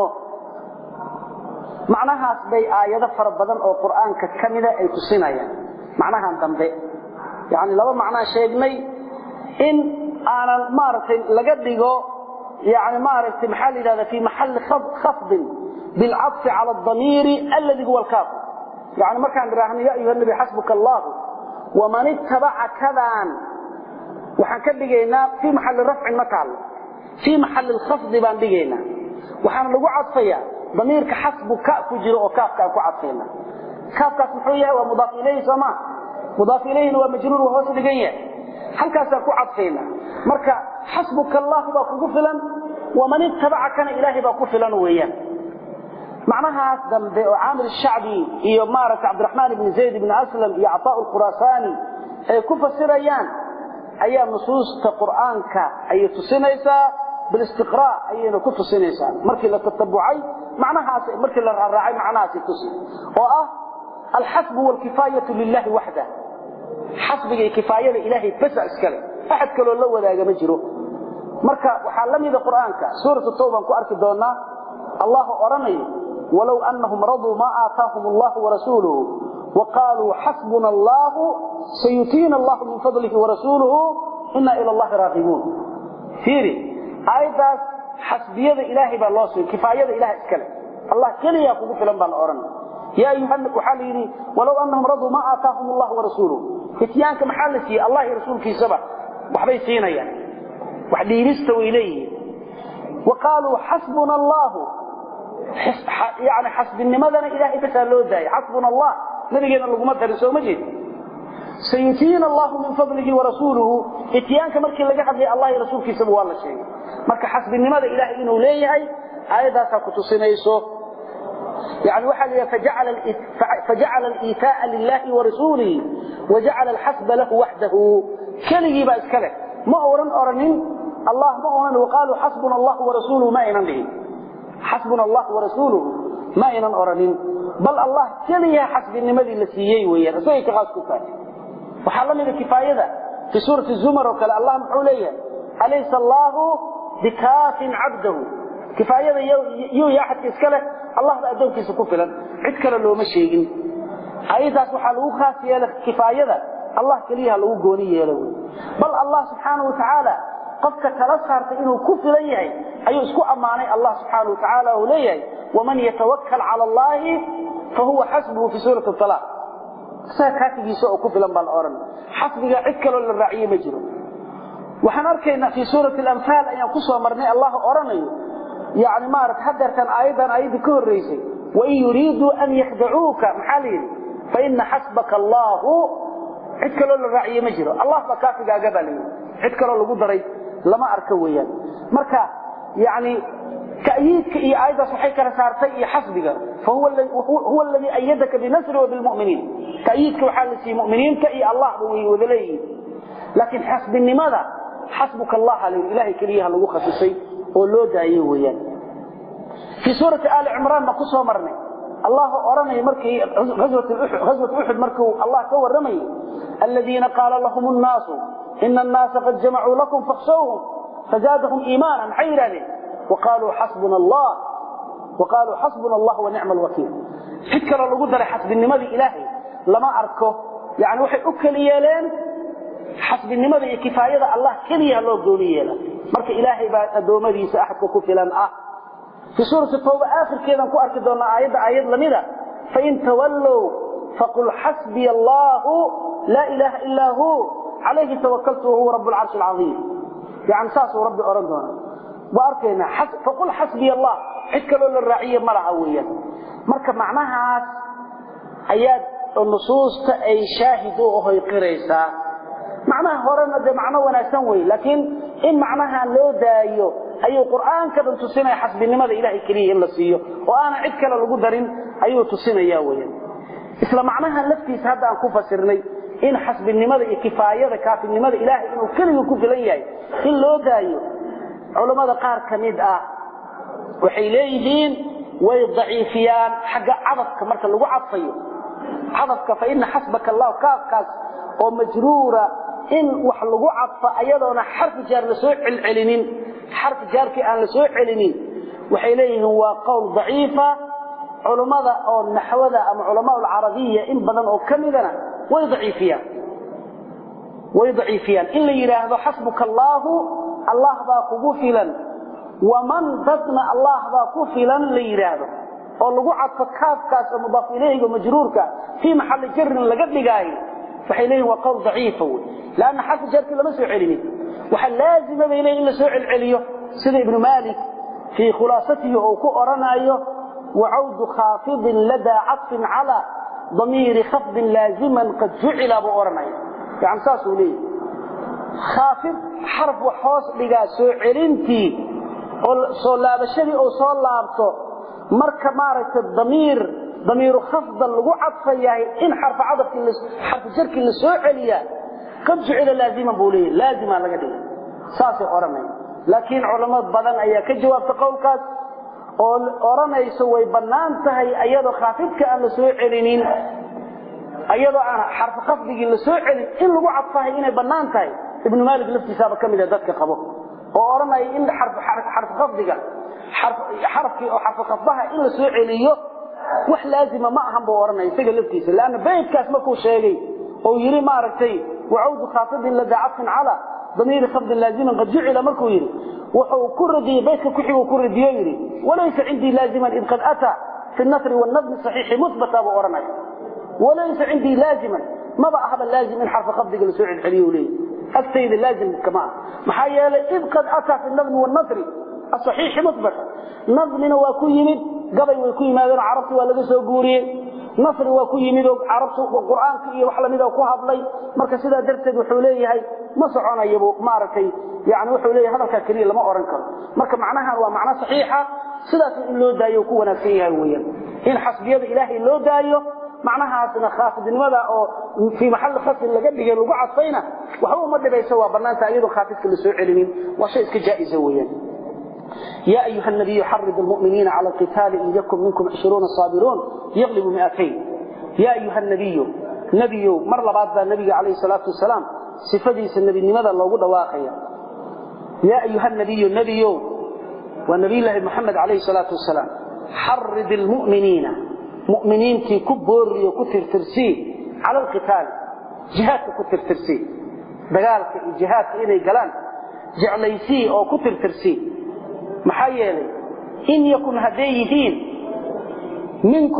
macnahaas bay aayado fara badan oo qur'aanka ka mida ay tusinayaan macnahan dambe yani laba macnaa sheegnay in aanan maaragtay laga dhigo yani maaragtay maxaa la yidhahda fi maxalli khafdin bilcadfi cala adamiiri alladii huwa alkaafir yani markaan idhaahno ya ayuha nabi xasbuka allahu waman ittabaca kadaan waxaan ka dhigaynaa fii maxalli rafcin ma taallo fii maxalli lkhafdi baan dhigaynaa waxaana lagu cadfayaa damiirka xasbu ka ku jiro oo kaafkaan ku cadfayna kaafkaas muxuu yahay waa mudaaf ilayhi sooma mudaaf ilayhina waa majruur waa hoos dhigan yahay halkaasaan ku cadfayna marka xasbuka allahu baa kugu filan waman ittabacakana ilaahay baa ku filan weeyaan macnahaas dambe oo caamir shacbi iyo maaragta cabdiraxmaan ibni zayd ibni aslam iyo cataa lkhuraasaani ay ku fasirayaan ayaa nusuusta qur'aanka ayay tusinaysaa bilistiqraa ayayna ku tusinaysaa markii la tatabucay macnahaas markii la raaraacay macnahaasi tusi oo ah alxasbu walkifaayatu lilahi waxda xasbiga iyo kifaayada ilaahay basa iskale axad kaloo la wadaaga ma jiro marka waxaa la mida qur'aanka suuratu tawbaan ku arki doonaa allah odhanayo walow anahum raduu maa aataahum allahu warasuuluhu وقالوا حسبنا الله سيتينا الله من فضله ورسوله إنا إلى الله راغبون فيري آيات حسبية إلهي بالله سوى كفاية إله إسكالي الله كلي يقول في لنبال أورن يا أيها النك حاليني ولو أنهم رضوا ما آتاهم الله ورسوله فتيانك محلسي الله رسول في سبع وحبي سينا يعني وحدي يستوي إليه وقالوا حسبنا الله يعني حسب النمذن إلهي بسألوا ذاي حسبنا الله nabigeena laguma darin soo ma jeed sayutiina allahu min fadlihi warasuuluhu ityaanka markii laga hadlay allah iyo rasuulkiisaba waa la sheegay marka xasbinimada ilaahay inuu leeyahay aayadaasaa ku tusinayso يعني وحل فجعل فجعل الإيتاء لله ورسوله وجعل الحسب له وحده كلي بأس كله ما أورن أورنين الله ما أورن وقالوا حسبنا الله ورسوله ما إنن به حسبنا الله ورسوله ما إنن أورنين بل الله كلي حسب النمذي التي ويا رسولي كغاز كفاية وحال من الكفاية ذا في سورة الزمر وكال الله محوليا أليس الله بكاف عبده كفاية يو يا أحد كسكله الله بأدون كيس كفلا عد كلا لو مشيئين أيضا سحلو خاسية كفاية ذا الله كليها لو قوني يلو بل الله سبحانه وتعالى قفك تلسهرت إنه كفلا يهي أي اسكو أماني الله سبحانه وتعالى وليه ومن يتوكل على الله فهو حسبه في سورة الطلاق isaga kaafigiisa oo ku filan baa la odhan xasbiga cid kaloo la raaciye ma jiro waxaan arkaynaa fii suurati alamhaal ayaan ku soo marnay allah odhanayo yani maarata hadeertan aayaddan aayaddii ka horraysay wain yuriiduu an yakdacuuka maxaa la yidhi faina xasbaka allaahu cid kaloo la raaciye ma jiro allah baa kaafigaaga baa layidhi cid kaloo lagu daray lama arka weeyaan marka yani تأييدك إيه أيضا صحيح رسارتي إيه حسبك فهو الذي هو الذي أيدك بنصره وبالمؤمنين تأييدك وحال سي مؤمنين كأي الله وذليه لكن حسب لماذا حسبك الله عليه إلهي كليها لو خصيصي ولو دايه ويان في سورة آل عمران ما قصوا مرني الله أرمي مركي غزوة أحد غزوة أحد مركو الله كور رمي الذين قال لهم الناس إن الناس قد جمعوا لكم فاخشوهم فزادهم إيمانا حيرا وقالوا حسبنا الله وقالوا حسبنا الله ونعم الوكيل فكر لو قدر حسب النمذي إلهي لما أركه يعني وحي أكل يالين حسب النمذي كفاية الله كليها لو قولي يالا مرك إلهي بعد أدومدي سأحكو كفلا أه في سورة التوبة آخر كذا نكو أركي دونا آيات آيات لمدة فإن تولوا فقل حسبي الله لا إله إلا هو عليه توكلت وهو رب العرش العظيم يعني ساسه ربي أرندونا واركينا حسب فقل حسبي الله عدك لولا الرعية مرعا ويا مركا معناها اياد النصوص اي شاهدوا وهي قريسا معناها هورنا ده معنى وناسان وي لكن ان معناها لو دايو ايو قرآن كذا تسينا حسب النماذا الهي كريه إلا سيو وانا عدك لو قدرين ايو تسينا يا ويا اسلا معناها لفتي سهدا ان كفسرني in xasbinimada iyo kifaayada kaafinimada ilaahay inuu keliya ku filan yahay in loo daayo culimada qaar kamid ah waxay leeyihiin way daciifiyaan xagga cadafka marka lagu cadfayo cadafka fa inna xasbaka allah kaafkaas oo majruura in wax lagu cadfa ayadoona xarfi jaar la soo celcelinin xarfi jaarkii aan la soo celinin waxay leeyihiin waa qowl daciifa culimada oo naxwada ama culamaa alcarabiya in badan oo kamidana way daciifiyaan way daciifiyaan in la yiraahdo xasbuka allah allah baa kugu filan waman dadna allah baa ku filan la yiraahdo oo lagu cadfo kaafkaas oo mudaaf ilayhi majruurka fi mahall jar laga dhigay waxay leeyihiin waa qowl daciif wey laana xarf jarki lama soo celinin waxa laazim ah inay la soo celceliyo sida ibn malik fi khulasatihi oo ku oranayo وعود خافض لدى عطف على ضمير خفض لازما قد جعل ابو اورناي يعني ساسو ليه خافض حرف وحوس دغا سو علنتي oo soo laabashadii oo soo laabto marka maaragtay damiir damiir khafd lagu cadfayahay in xarf cadafki xarf jarki la soo celiya qad jucila laazima buuli laazima laga dhigay saasay oranay laakiin culimada badan ayaa ka jawaabta qowlkaas oo oranayso way banaan tahay ayadoo khaafidka aan la soo celinin ayadoo aan xarf khafdigi la soo celin in lagu cadfahay inay banaan tahay ibn malik laftiisaba kamid ah dadka qabo oo oranay in xarf xarf xarf khafdiga xarf xarfki oo xarf khafdaha in la soo celiyo wax laazima ma ahan buu oranay isaga laftiisa laana baytkaas markuu sheegay oo yiri ma aragtay وعود خافض لدى عطف على ضمير خفض لازما قد جعل مركو يري وحو كردي بيتك كحيو كردي يري وليس عندي لازما إذ قد أتى في النثر والنظم الصحيح مثبت أبو أرمي وليس عندي لازما ما بقى هذا اللازم من حرف خفض قل سوء الحلي وليه السيد اللازم كمان محايا إذ قد أتى في النظم والنثر الصحيح مثبت نظمنا وكو يمد قبل وكو يمادنا عرفتي ولا سو قوريه نصر waa ku yimid oo carabtu quraanka iyo wax lamid ah ku hadlay marka sida darteed wuxuu leeyahay ma soconayo maartay yaani wuxuu leeyahay hadalka kaliya lama oran karo marka macnaha waa macna saxiixa sidaas in loo daayo ku wanaagsan yahay weeyaan in xasbiyada ilaahay loo daayo macnahaasna khaafidnimada oo fi maxall khas laga dhigay lagu cadfayna waxa uu ma dhibayso waa banaanta iyadoo khaafidka la soo celinin waa shay iska jaa'iza weeyaan يا أيها النبي حرض المؤمنين على القتال إن يكن منكم عشرون صابرون يغلب مئتين يا أيها النبي نبي مر بعد النبي عليه الصلاة والسلام صفديس النبي لماذا الله قد واقيا يا أيها النبي النبي والنبي الله محمد عليه الصلاة والسلام حرض المؤمنين مؤمنين في كبر وكتر ترسي على القتال جهات كتر ترسي دقالك جهات إلي قلان جعليسي أو كتر ترسي maxaa yeelay in yakun hadday yihiin minkum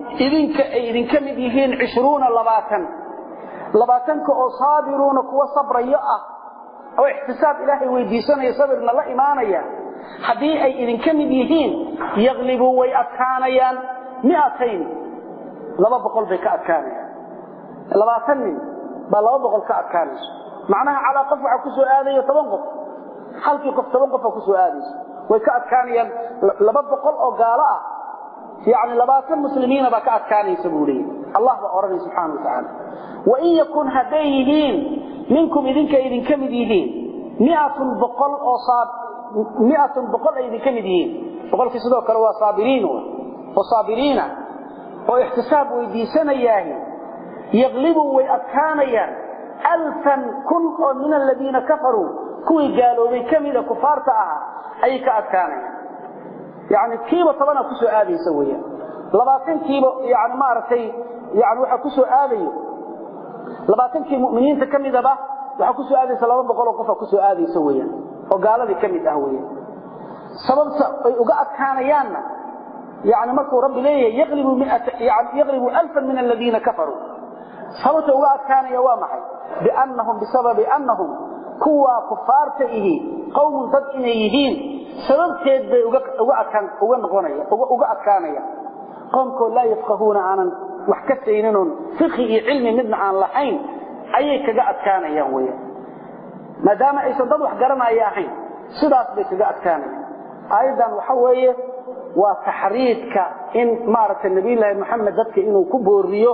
idinka ay idinka mid yihiin cishruuna labaatan labaatanka oo saabiruuna kuwa sabrayo ah oo ixtisaab ilaahay weydiisanaya sabirna la imaanaya haddii ay idinka mid yihiin yaklibuu way adkaanayaan miatayn laba boqol bay ka adkaanayaan labaatan nin baa laba boqol ka adkaanayso macnaha calaa qof waxaa ku soo aadayo toban qof halkii qof toban qofa ku soo aadayso way ka adkaanayaan laba boqol oo gaalo ah yani labaatan muslimiina baa ka adkaanaysa buu leeyay allah baa odhanay subxaana wa tacaala wain yakun hadday yihiin minkum idinka idinka mid yihiin miatun boqol oo miatun boqol ay idinka mid yihiin boqolkii sidoo kale waa saabiriin oo saabiriina oo ixtisaab weydiisanayaahi yaklibuu way adkaanayaan alfan kun oo min aladiina kafaruu kuwii gaaloobay ka mida kufaarta ahaa ayay ka adkaanayaan yani kiiba tobana ku soo aadaysa weeyaan labaatankiiba yani maaragtay yani waxaa ku soo aadayo labaatankii mu'miniinta ka midaba waxaa ku soo aadaysa laba boqol oo qofa ku soo aadaysa weeyaan oo gaaladii ka mid ah weeyaan sababta ay uga adkaanayaanna yani markuu rabbi leeyahay yaqlibu yaqlibu alfan min aladiina kafaruu sababta uga adkaanaya waa maxay biannahum bisababi annahum kuwaa kufaarta ihi qowmun dad inay yihiin sababteed bay uga noqonaya uga adkaanaya qoomkoo laa yafqahuuna aanan wax ka sayninoon fiqhi iyo cilmi midna aan lahayn ayay kaga adkaanayaan weyaan maadaama aysan dad wax garanaya ahayn sidaas bay kaga adkaanayaan aayaddan waxa weeye waa taxriidka in maaragtay nabiyulaahi moxamed dadka inuu ku booriyo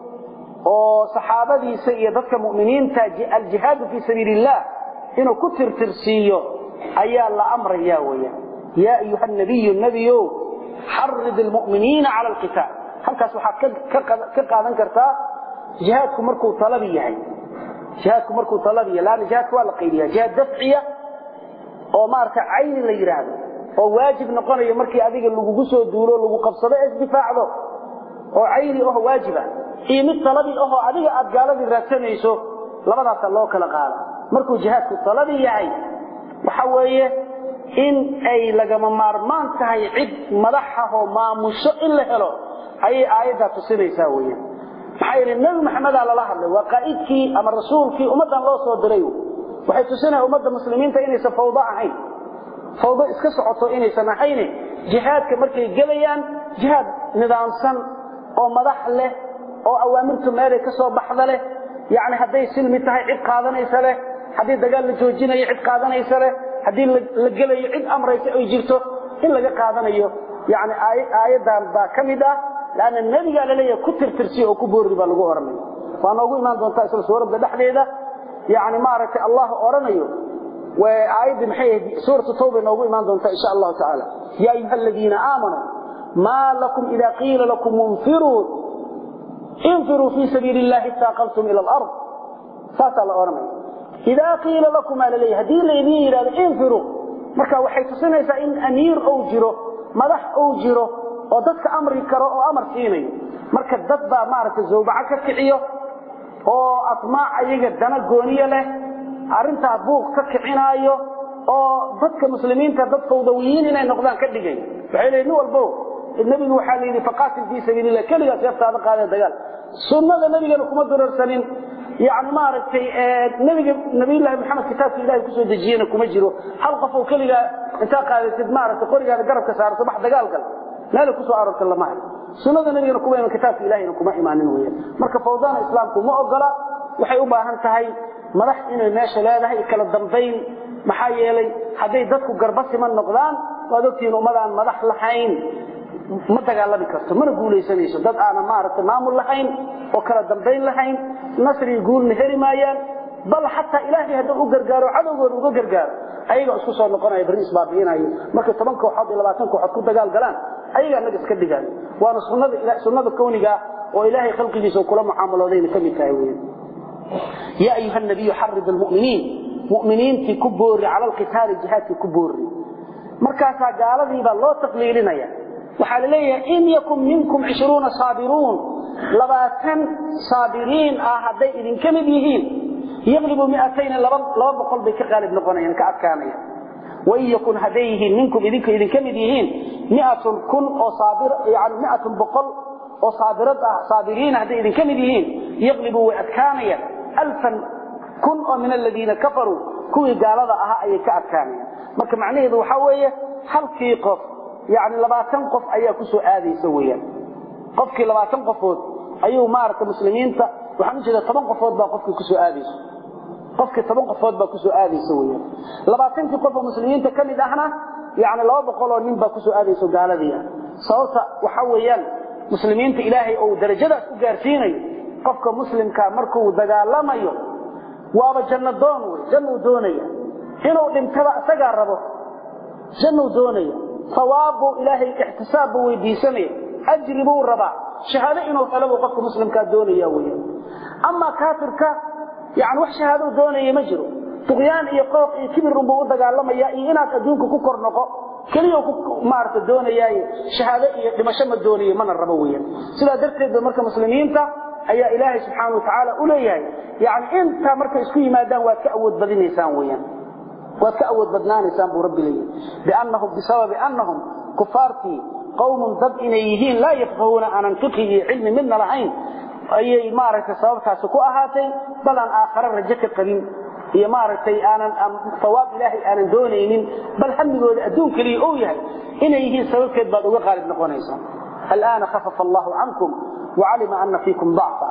oo saxaabadiisa iyo dadka mu'miniinta aljihaadu fii sabiili illah inuu ku tirtirsiiyo ayaa la amraya weyaan yaa ayuha nabiyu nebiyo xarid almu'miniina cala alqitaal halkaas waxaad ka qaadan kartaa jihaadku markuu talabi yahay jihaadku markuu talabi yahay laanna jihaadku waa la qaydiyaa jihaad dafciya oo maaragta cayni la yidhaahdo oo waajib noqonayo markii adiga lagugu soo duulo lagu qabsado ee isdifaacdo oo cayni aho waajiba iyo mid talabi ahoo adiga aad gaaladii raadsanayso labadaasa loo kala qaada markuu jihaadku talabi yahay waxa weeye in ay lagama maarmaan tahay cid madaxahoo maamusho in la helo ayay aayaddaa tusinaysaa weyan maxaa yeele nebi maxamedaa lala hadlay waa qaa'idkii ama rasuulkii ummaddan loo soo diray waxay tusinaya ummadda muslimiinta inaysan fawdo ahayn fawdo iska socoto inaysan ahayne jihaadka markay gelayaan jihaad nidaamsan oo madax leh oo awaamirtu meelay ka soo baxda leh yacni hadday silmi tahay cid qaadanaysa leh haddii dagaal la joojinayo cid qaadanaysa leh haddii la gelayo cid amraysa ay jirto in laga qaadanayo yani aayaddan baa ka mid ah lanna nebigaa laleeyahay ku tirtirsiy oo ku boorri baa lagu ohanaya waa noogu imaan doontaa isla suuradda dhexdeeda yani maaragtay allah odhanayo aayaddii maxay ahayd suuratu tawba noogu imaan doontaa insha allahu tacaala ya ayuha aladiina aamanuu maa lakum ida qiila lakum infiruu infiruu fii sabiili illahi istaaqaltum ila alard saasaa la odhanaya idaa qiila lakum aa laleeyahy haddii laydin yidhahdo infiruu marka waxay tusinaysaa in amiir ou jiro madax ou jiro oo dadka amri karo oo amar siinayo marka dad baa maaragtay zawbaco ka kiciyo oo asmaac ayaga dana gooniye leh arrintaa buuq ka kicinaayo oo dadka muslimiinta dad fawdawiyiin inay noqdaan ka dhigay waxay leeyihin nin walbo nebigu waxaa la yidhi faqaatil fii sabiili illah keligaa seeftaada qaadee dagaal sunnada nebigana kuma durarsanin yani maaragtay nbiga nabiylahi maxamed kitaabka ilahay kusoo dejiyena kuma jiro hal qof oo keligaa intaa qaadatid maaragtay qorigaada garabka saarto bax dagaal gal meelay kusoo aroorta lama hayo sunnada nebigana kuma iman kitaabka ilahayna kuma imaanin weyan marka fawdana islaamku ma ogola waxay u baahan tahay madax inay meesha leedahay kala dambayn maxaa yeelay hadday dadku garba siman noqdaan waad ogtihiin ummadaan madax lahayn ma dagaalami karto mana guulaysanayso dad aanan maaragtay maamul lahayn oo kala dambayn lahayn nasri guulna heli maayaan bal xataa ilaahay hadduu u gargaaro cadowgooda uga gargaaro ayagaa isku soo noqonaya barri isbaabi'inayo markay toban kooxood iyo labaatan kooxood ku dagaal galaan ayagaa naga iska dhigaayo waana sunnada sunnada kowniga oo ilaahay khalqigiisa kula mucaamaloodayna ka mid tahay weyan yaa ayuha nabiyu xarid almu'miniin mu'miniintii ku boorri cala alqitaali jihaadkii ku boorri markaasaa gaaladiibaa loo taqliilinaya waxaa la leeyahay in yakun minkum cishruuna saabiruun labaatan saabiriin ah hadday idinka mid yihiin yaqlibu miatayni laba boqol bay ka qaalib noqonayaan ka adkaanayaan wain yakun hadday yihiin minkum idinka idinka mid yihiin miatun kun oo saabir yani miatun boqol oo saabirad ah saabiriin hadday idinka mid yihiin yaqlibuu way adkaanayaan alfan kun oo min aladiina kafaruu kuwii gaalada ahaa ayay ka adkaanayaan marka macnaheedu waxaa weeye halkii qof yani labaatan qof ayaa ku soo aadaysa weyaan qofkii labaatan qofood ayuu maaragta muslimiinta waxaan ujeeda toban qofood baa qofkii kusoo aadaysa qofkii toban qofood baa kusoo aadaysa weyaan labaatankii qof oo muslimiinta ka mid ahna yani laba boqoloo nin baa kusoo aadaysa gaaladii ah sababta waxaa weeyaan muslimiinta ilaahay ou darajadaas u gaarsiinayo qofka muslimkaa markuu dagaalamayo waaba janno doon wey jannuu doonaya inuu dhintaba isagaa rabo jannuu doonaya sawaab buu ilaahay ixtisaab buu weydiisanaya ajri buu rabaa shahaado inuu helo buu qofka muslimkaa doonaya weya amaa kaafirka yani wax shahaadou doonaya ma jiro duqyaan iyo qooq iyo kibir unbuu u dagaalamaya iyo inaad adduunka ku kor noqo keliya maarata doonayaaye shahaado iyo dhimasho ma doonayo mana rabo weyan sidaa darteed ba marka muslimiinta ayaa ilaahay subxaana watacaala u leeyahay yani intaa markay isku yimaadaan waad ka awood badinaysaan weyaan waad ka awood badnaanaysaan buu rabbi leeyahay biannahum bisababi annahum kufaartii qowmun dad inay yihiin laa yafqahuuna aanan fiqhi iyo cilmi midna lahayn ayay maaragtay sababtaasi ku ahaatay bal aan aakhare rajo ka qabin iyo maaragtay aanan sawaab ilaahay aanan doonaynin bal hamigooda adduun keliya ou yahay inay yihiin sababteed baad uga qaalib noqonaysaa al'aana khafafa allahu cankum wacalima ana fiikum dacfa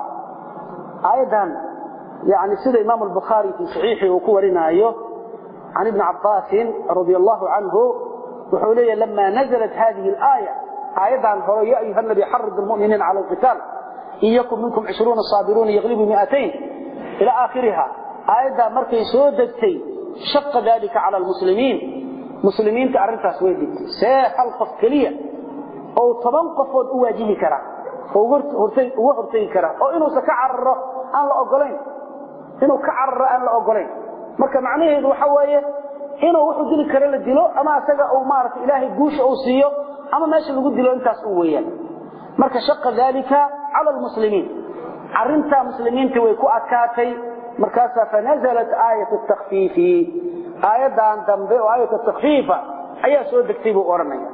aayaddan yani sida imaamu albukhaari fii saxiixii uu ku warinaayo can ibni cabbaasin radia allahu canhu wuxuu leeyahy lama naزlat hadihi اlaaya aayaddan hore ya ayuha nabi xarid lmuminiina cala alqitaal in yakun minkum cishruuna saabiruuna yaglibu miatayn ila aakhiriha aayaddaa markay soo degtay shaqa dalika cala almuslimiin muslimiinta arrintaas way digtay see hal qof keliya ou toban qofood u waajihi karaa oo uga hortegi karaa oo inuusan ka cararo aan la ogolayn inuu ka cararo aan la ogolayn marka macnaheedu waxa weeye inuu wuxuu dili karo la dilo ama isaga uu maarata ilaahay guusha uu siiyo ama meesha lagu dilo intaas u weeyaan marka shaqa dalika cala almuslimiin arrintaa muslimiinta way ku adkaatay markaasaa fanazalat aayat takfiifi aayaddan dambe oo aayat takfiifa ayaa soo degtay buu odhanaya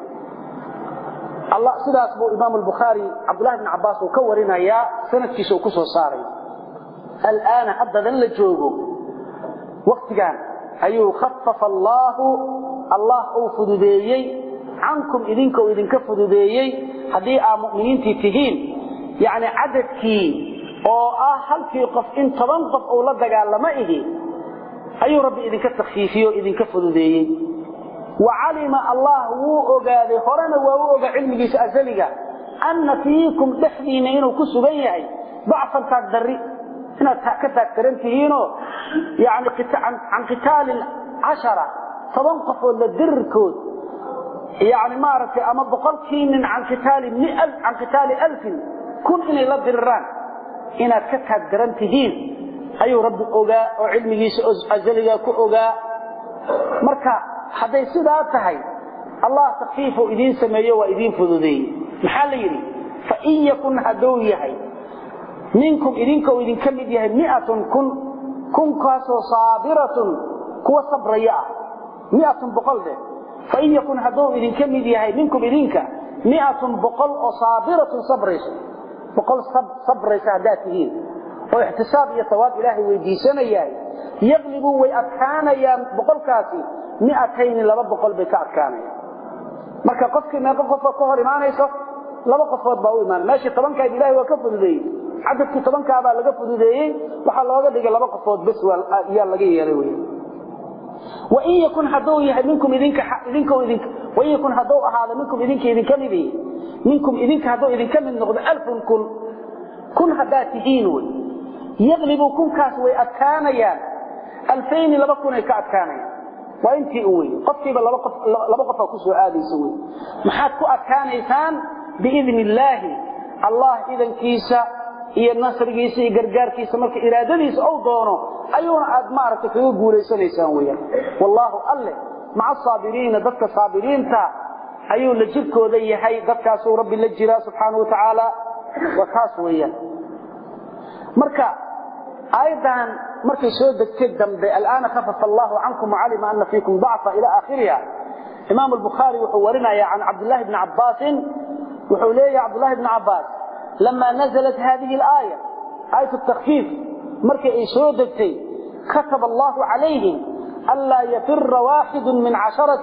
allah sidaas buu imaam albukhaari cabdullahi bn cabbaas uu ka warinayaa sanadkiisa uu ku soo saaray al'aana haddadan la joogo waktigan ayuu khafafa allaahu allah uu fududeeyey cankum idinka uu idinka fududeeyey haddii aa mu'miniintii tihiin yacni cadadkii oo ah halkii qof in toban qof uu la dagaalamo ihi ayuu rabbi idinka takfiifiye o idinka fududeeyey wa calima allah wuu ogaaday horena waa u oga cilmigiisa asaliga anna fiikum dhexdiinna inuu ku sugan yahay dacfan taagdarri inaad ka taagtaran tihiinoo yani can qitaali cashara toban qofood la dirirkood yani maaragtay ama boqolkii nin can qitaali alfin kun inay la diriraan inaad ka taagdaran tihiin ayuu rabbi ogaa oo cilmigiisa asaliga ku ogaa marka hadday sidaa tahay allah takfiifuu idiin sameeyo waa idiin fududeeyey maxaa la yidhi fain yakun hadduu yahay minkum idinka idinka mid yahay miatun kun kunkaasoo saabiratun kuwa sabraya ah miatun boqol dheh fain yakun hadduu idinka mid yahay minkum idinka miatun boqol oo saabiratun sabrayso boqol sabraysa haddaad tihiin oo ixtisaab iyo sawaab ilaahay weydiisanayahay yaqlibuun way adkaanayaan boqolkaasi miatayni laba boqol bay ka adkaanayaan marka qofkii meeqo qofoo ka hor imaanayso laba qofood baa u imaan meeshii tobankayd ilahay waa ka fududeeyey cadadkii tobankaabaa laga fududeeyey waxaa looga dhigay laba qofood bes yaa laga yeelay wy wain yakun hadduu yahay minkum idinka idinka wain yakun hadduu ahaado minkum idinka idinka midi minkum idinka hadduu idinka mid noqdo alfun kun kun haddaad tihiin wey yaqlibu kunkaas way adkaanayaan alfayni laba kunay ka adkaanayaan waa intii u wey qofkiiba laba qofaa ku soo aadaysa wey maxaad ku adkaanaysaan biidni illaahi allah idankiisa iyo nasrigiisa iyo gargaarkiisa marka iraadadiisa ou doono ayuuna aad maaragtay kaga guulaysanaysaan weyaan wallaahu alle maca asaabiriina dadka saabiriinta ayuu la jirkooda yahay dadkaasuu rabbi la jiraa subxaana watacaala waa taas weeyaan marka aayaddan markay soo degtay dambe alaana khafafa allahu cankum wacalima ana fiikum dacfa ila aakhiriha imaam albukhaari wuxuu warinaya can cabdillahi bni cabbaasin wuxuu leeyahay cabdullahi bni cabbaas لما نزلت هذه الآية آية التخفيف مركي أي سودتي كتب الله عليهم ألا يفر واحد من عشرة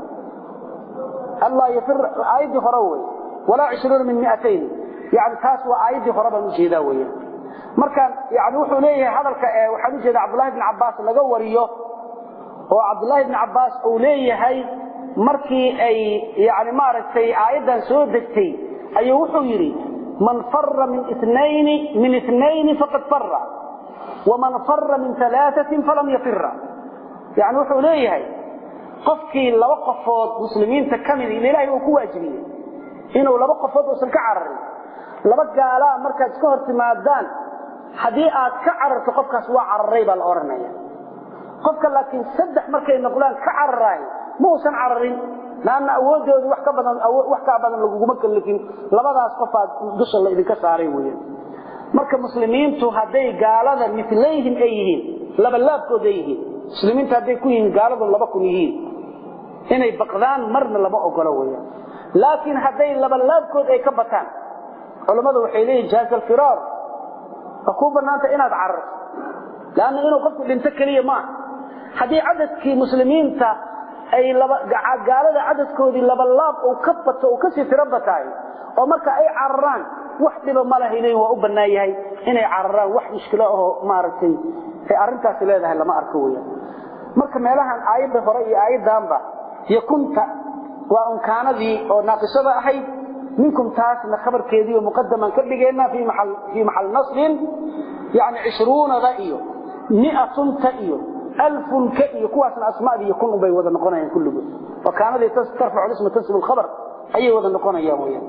ألا يفر آية خروي ولا عشرون من مئتين يعني تاسوا آية خربا مجيداوية مركا يعني وحو ليه هذا وحن جيد عبد الله بن عباس لغا وريو oo Abdullah ibn Abbas uu leeyahay markii ay yaani maaragtay aayadan soo degtay ayuu wuxuu yiri man farra min ithnayn min ithnayn faqad farra ومن فر من ثلاثة فلم يفر يعني wuxuu leeyahay qofkii laba qofood muslimiinta kamid ilaahay uu ku waajibiyay inuu laba qofood uusan ka cararin laba gaala markaad iska hortimaadaan hadii aad ka cararto qofkaas waa cararay baa la oranaya qofka laakiin saddex markay noqdaan ka cararay ma uusan cararin laana awoodoodu wax ka badan wax ka badan laguma kallifin labadaas qofaad dusha la idinka saaray weeyaan marka muslimiintu haday gaalada midlayhim ay yihiin laba laabkood ay yihiin muslimiinta haday ku yihiin gaaladu laba kun yihiin inay baqdaan marna lama ogolo weeyaan laakiin haday laba laabkood ay ka bataan culimadu waxay leeyihiin jaaz al-firar ku banaanta inaad cararto laana inuu qofku dhinto kaliya ma hadii cadadkii muslimiinta ay laba gaalada cadadkoodii laba laab oo ka bato oo ka sii tiro batay oo marka ay cararaan wax dhiba ma lahayn waa u banaan yahay inay cararaan wax mushkilo ah maaragtay ay arintaas leedahay lama arko weeyaan marka meelahan aayada hore iyo aayadanba yakunta waa unkaanadii oo naaqisada ahayd minkum taasna khabarkeedii oo muqaddaman ka dhigeena fi mahal fi mahal nasrin yani 20 da iyo 100 ta iyo ألف كئي كواسنا أسماء دي يكون بي وذا نقونا كله وكان ذي ترفع الاسم تنسب الخبر أي وذا نقونا يا ويا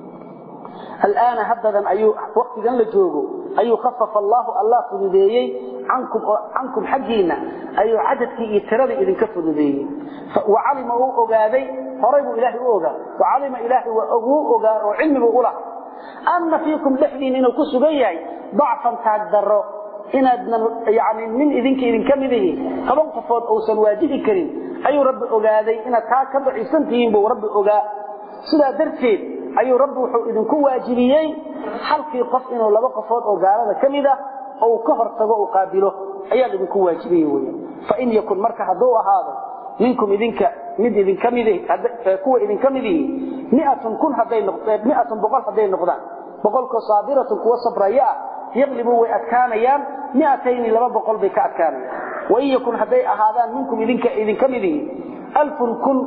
الآن هبدا أي وقت ذن لجوجو أي خفف الله الله فذيي عنكم عنكم حقينا أي عدد في إتراد إذن كفذيي وعلم أوغاذي هريب إلهي أوغا وعلم إلهي وأوغا وعلم أولا أن فيكم لحدين إنه كسبيعي ضعفا تقدروا inaadna yani nin idinka idinka mid ihi toban qofood uusan waajibi karin ayuu rabbi ogaaday inaad taa ka daciifsan tihiin buu rabbi ogaa sidaa darteed ayuu rabbi wuxuu idinku waajibiyey halkii qof inuu laba qofood oo gaalada ka mid ah ou ka hortago u qaabilo ayaa idinku waajibiyey wey fain yakun marka hadduu ahaado minkum idinka mid idinka mid kuwa idinka mid ihi miatun kun hadday miatun boqol hadday noqdaan boqolkoo saabiratun kuwa sabraya ah يغلبوا ويأتكانيان مئتين لما بقول بك أتكانيان وإن يكن هدي أهادان منكم إذن, إذن كمذه ألف كن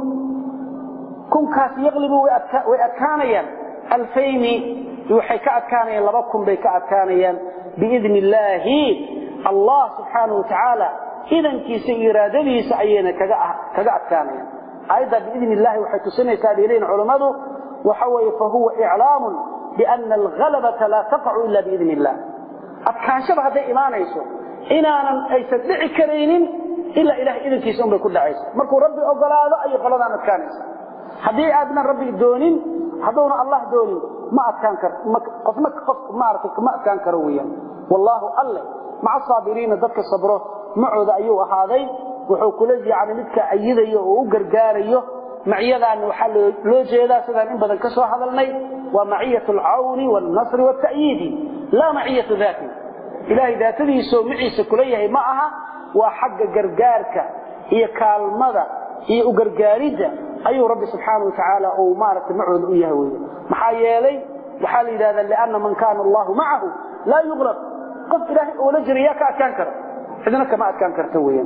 كن كاس يغلبوا ويأتكانيان ألفين يوحي كأتكانيان لبكم بك أتكانيان بإذن الله الله سبحانه وتعالى إذن كيس إرادته سعينا كأتكانيان أيضا بإذن الله وحي تسنى سابيلين علماته وحوي فهو إعلام بأن الغلبة لا تقع إلا بإذن الله أتكانشب هذا إيمانيسو إنانا أي سدعي كرينين إلا إله إذن كيسون بكل عيسى مركو ربي أقل هذا أي قلدان أتكانيسا هذه أدنى ربي دونين هدونا الله دونين ما أتكان كر قفنك قف ما أرتك ما أتكان كرويا والله الله مع الصابرين ذلك الصبره معوذ أيوه هذا وحو كلجي عن مدك أيذي وقرقاريه معيدان وحل لو جيدا سدان ان بدل كسو hadalnay wa ma'iyatu al-awn wal-nasr wat-ta'yid la ma'iyatu dhati ilahi dhaatadiisu miciisa kuleeyahay ma aha waa xagga gargaarka iyo kaalmada iyo u gargaarida ayuu rabbi subhanahu wa ta'ala oo maarata macuud u yahay weey maxaa yeelay waxa la yiraahdaa laana man kaana allah ma'ahu la yughlab qof ilahi oo la jiriya ka adkaan karo idina kama adkaan karto weeyaan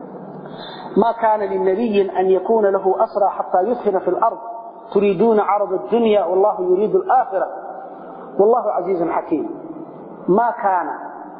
ما كان للنبي أن يكون له أسرى حتى يسهن في الأرض تريدون عرض الدنيا والله يريد الآخرة والله عزيز حكيم ما كان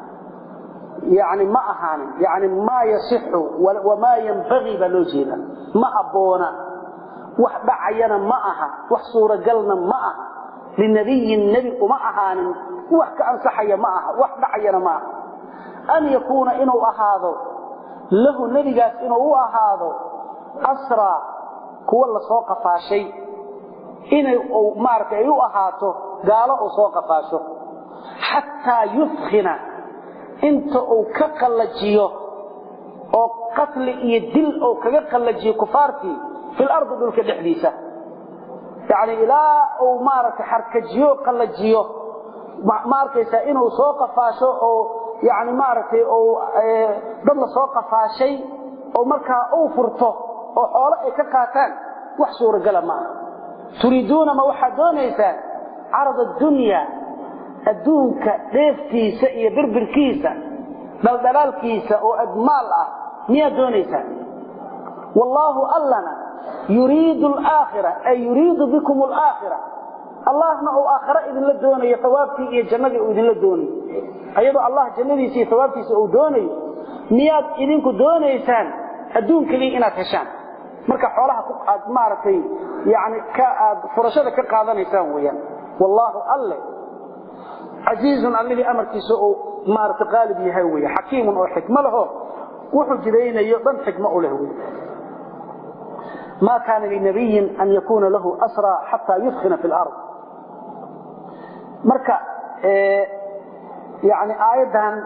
يعني ما أهان يعني ما يصح وما ينبغي بلوجينا ما أبونا وحبا عينا ما أها وحصورة قلنا ما أها للنبي النبي وما أهان وحك أنصحي ما أها وحبا عينا ما أها أن يكون إنه أهاذو له نبيغاس inuu u ahaado asra kuwa la soo qafaashay inay uu maartay u ahaato gaalo oo soo qafaasho hatta yufkhina inta uu ka qallajiyo oo qatl iyo dil oo kaga qallajiyo kufaartii fil ardi dulka dhexdiisa yaani ila uu maartay xarkajiyo qallajiyo ma arkaysaa inuu soo qafaasho oo yani maaragtay oo dad la soo qafaashay oo markaa uu furto oo xoolo ay ka qaataan wax suuragala ma aha turiiduuna ma waxaad doonaysaan carad addunya adduunka dheeftiisa iyo birbirkiisa dhaldhalaalkiisa oo admaal ah miyaad doonaysaan wallaahu allana yuriidu alaakhira ay yuriidu bikum alaakhira allahna uu aakhira idinla doonayo hawaabtii iyo jannadii uu idinla doonayo ayadoo allah jannadiisa iyo hawaabtiisa uu doonayo miyaad idinku doonaysaan adduun keliya inaad heshaan marka xoolaha aad maaragtay yani ka aad furashada ka qaadanaysaan weeyaan wallaahu alle casiizun allihii amarkiisa uu maaragtay qaalib yahay weeye xakiimun oo xikmo laho wuxuu jiraynayo dhan xikmo u leh wey ما كان لنبي أن يكون له أسرى حتى يثخن في الأرض مركا إيه يعني آيدا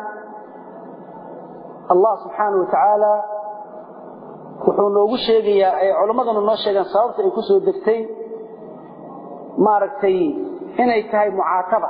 الله سبحانه وتعالى wuxuu noogu sheegayaa ay culimmadana noo sheegaan sababta ay ku soo degtay maaragtay inay tahay mucaataba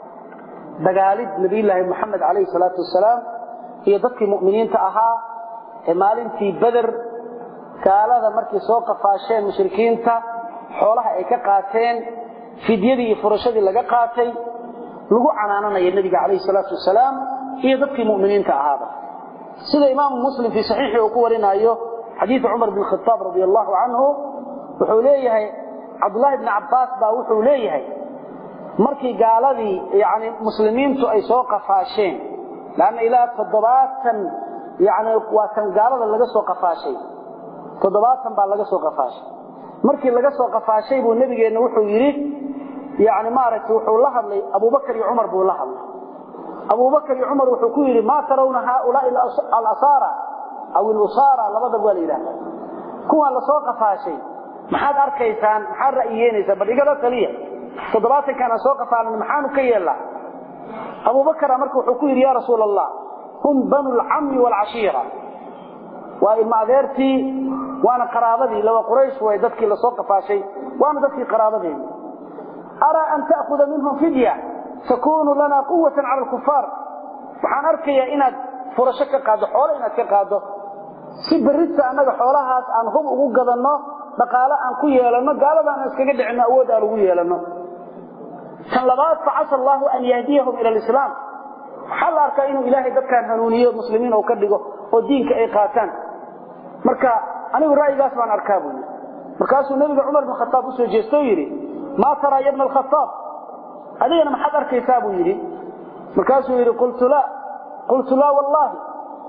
dagaalid nabiyullaahi moxamed calayhi salaatu wasalaam iyo dadkii mu'miniinta ahaa ee maalintii beder gaalada markay soo qafaasheen mushrikiinta xoolaha ay ka qaateen fidyadii iyo furashadii laga qaatay lagu canaananayo nebiga calayhi salaatu wasalaam iyo dadkii mu'miniinta ahaaba sida imaamu muslim fii saxiixii uu ku warinaayo xadiidu cumar bin khataab radi allahu canhu wuxuu leeyahay cabdullaahi bni cabbaas baa wuxuu leeyahay markii gaaladii yani muslimiintu ay soo qafaasheen lanna ilaa toddobaatan yani waa kan gaalada laga soo qafaashay toddobaatan baa laga soo qafaashay markii laga soo qafaashay buu nebigeenna wuxuu yidhi yani maaragtay wuxuu la hadlay abubakar iyo cumar buu la hadlay abubakar iyo cumar wuxuu ku yidhi maa tarawna haaulaai alasaara aw ilusaara labadaba waa la yidhahda kuwaan lasoo qafaashay maxaad arkaysaan maxaad ra'yiyeenaysaa bal igala taliya toddobaatankaan aan soo qafaalin maxaanu ka yeellaa abubakara marka wuxuu ku yidhi ya rasuula allah hum banu lcammi waalcashiira waa ilma adeertii waana qaraabadii lawa quraysh way dadkii lasoo qafaashay waana dadkii qaraabadeedi araa an ta'khuda minhum fidya takunu lana quwatan cala alkufaar waxaan arkayaa inaad furasho ka qaaddo xoolo inaad ka qaaddo si berrita annaga xoolahaas aan hub ugu gadanno dhaqaale aan ku yeelanno gaalada aan iskaga dhicinno awood aan ugu yeelanno tan labaad facasa allaahu an yahdiyahum ila alislaam waxaa la arkaa inuu ilaahay dadkaan hanuuniyo muslimiin oo ka dhigo oo diinka ay qaataan marka anigu ra'yigaas baan arkaa buu yidhi markaasuu nebiga cumar bin khataab u soo jeestoo yidhi maa taraa ya bna alkhataab adigana maxaad arkaysaa buu yidhi markaasuu yidhi qultu laa qultu laa wallaahi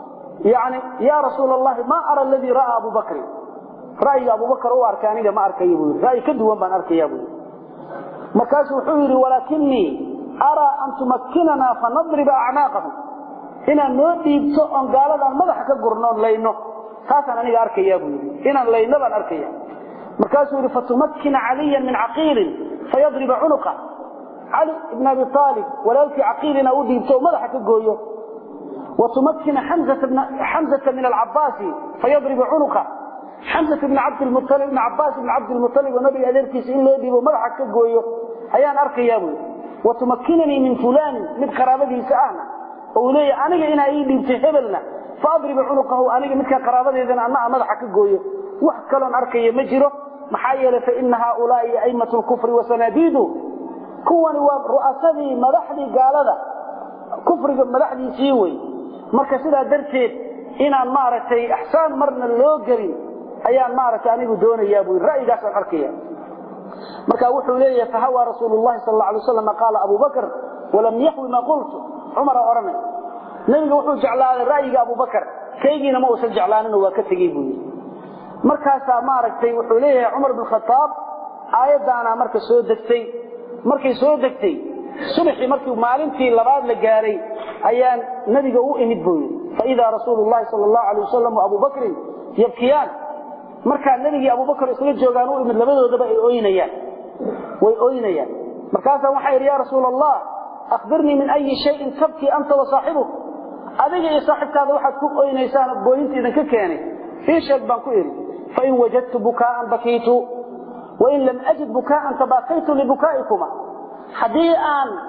yani ya rasuula allahi maa ara aladii ra'aa abu bakrin ra'yiga abubakar u arkay aniga ma arkayo buu yidhi ra'yi ka duwan baan arkaya buu yidhi markaasuu wuxuu yidhi walaakinii araa an tumakkinanaa fanadriba acnaaqahum inaad noo dhiibto oon gaaladaan madaxa ka gurno oon layno taasaan aniga arkaya buu yidhi inaan layno baan arkaya markaasuu yidhi fatumakkina caliyan min caqiilin fayadriba cunuqa cali ibn abi aalib walaalkii caqiilina u dhiibto oo madaxa ka gooyo watumakkina xamzata min alcabaasi fayadriba cunuqa xamzat ibn cabdilmualib ibn cabaas ibn cabdilmualib oo nabiga adeerkiisa in loo dhiibo madaxa ka gooyo ayaan arkayaa buu yidhi watumakkinanii min fulaanin mid qaraabadiisa ahna oo uu leeyahay aniga inaa ii dhiibtay hebelna faadriba cunuqahu aniga midkaa qaraabadeedana anna a madaxa ka gooyo wax kaloon arkaya ma jiro maxaa yeelay faina haaulaai a'immatu lkufri wasanaadiidu kuwani waa ru'asadii madaxdii gaalada kufriga madaxdiisii wey marka sidaa darteed inaan maaragtay axsaan marna loo gelin ayaan maaragtay anigu doonayaa buu ra'yigaasaan arkaya marka wuxuu leeyahay fahawaa rasuulu llahi sal alla alay waslam qaala abu bakr walam yaxwi ma qultu cumara odhanay nebiga wuxuu jeclaaday ra'yiga abubakar kaygiina ma uusan jeclaaninoo waa ka tegey buu yidhi markaasaa maaragtay wuxuu leeyahay cumar bin khataab aayaddaanaa marka soo degtay markay soo degtay subaxii markii maalintii labaad la gaaray ayaan nebiga u imid buu yidhi faidaa rasuulu llahi sal allahu alay wasalam wa abu bakrin yabkiyaan markaa nebigii abubakar isla joogaan u imid labadoodaba ay oynayaan way oynayaan markaasaa waxaa yidhi ya rasuula allah akhbirnii min ayi shayin tabkii anta wa saaxibuk adiga iyo saaxibkaada waxaad ku oynaysaan gooyinta idinka keenay ii sheeg baan ku idhi fain wajadtu bukaa'an bakiitu wain lam ajid bukaa'an tabaakaytu libukaa'ikuma haddii aan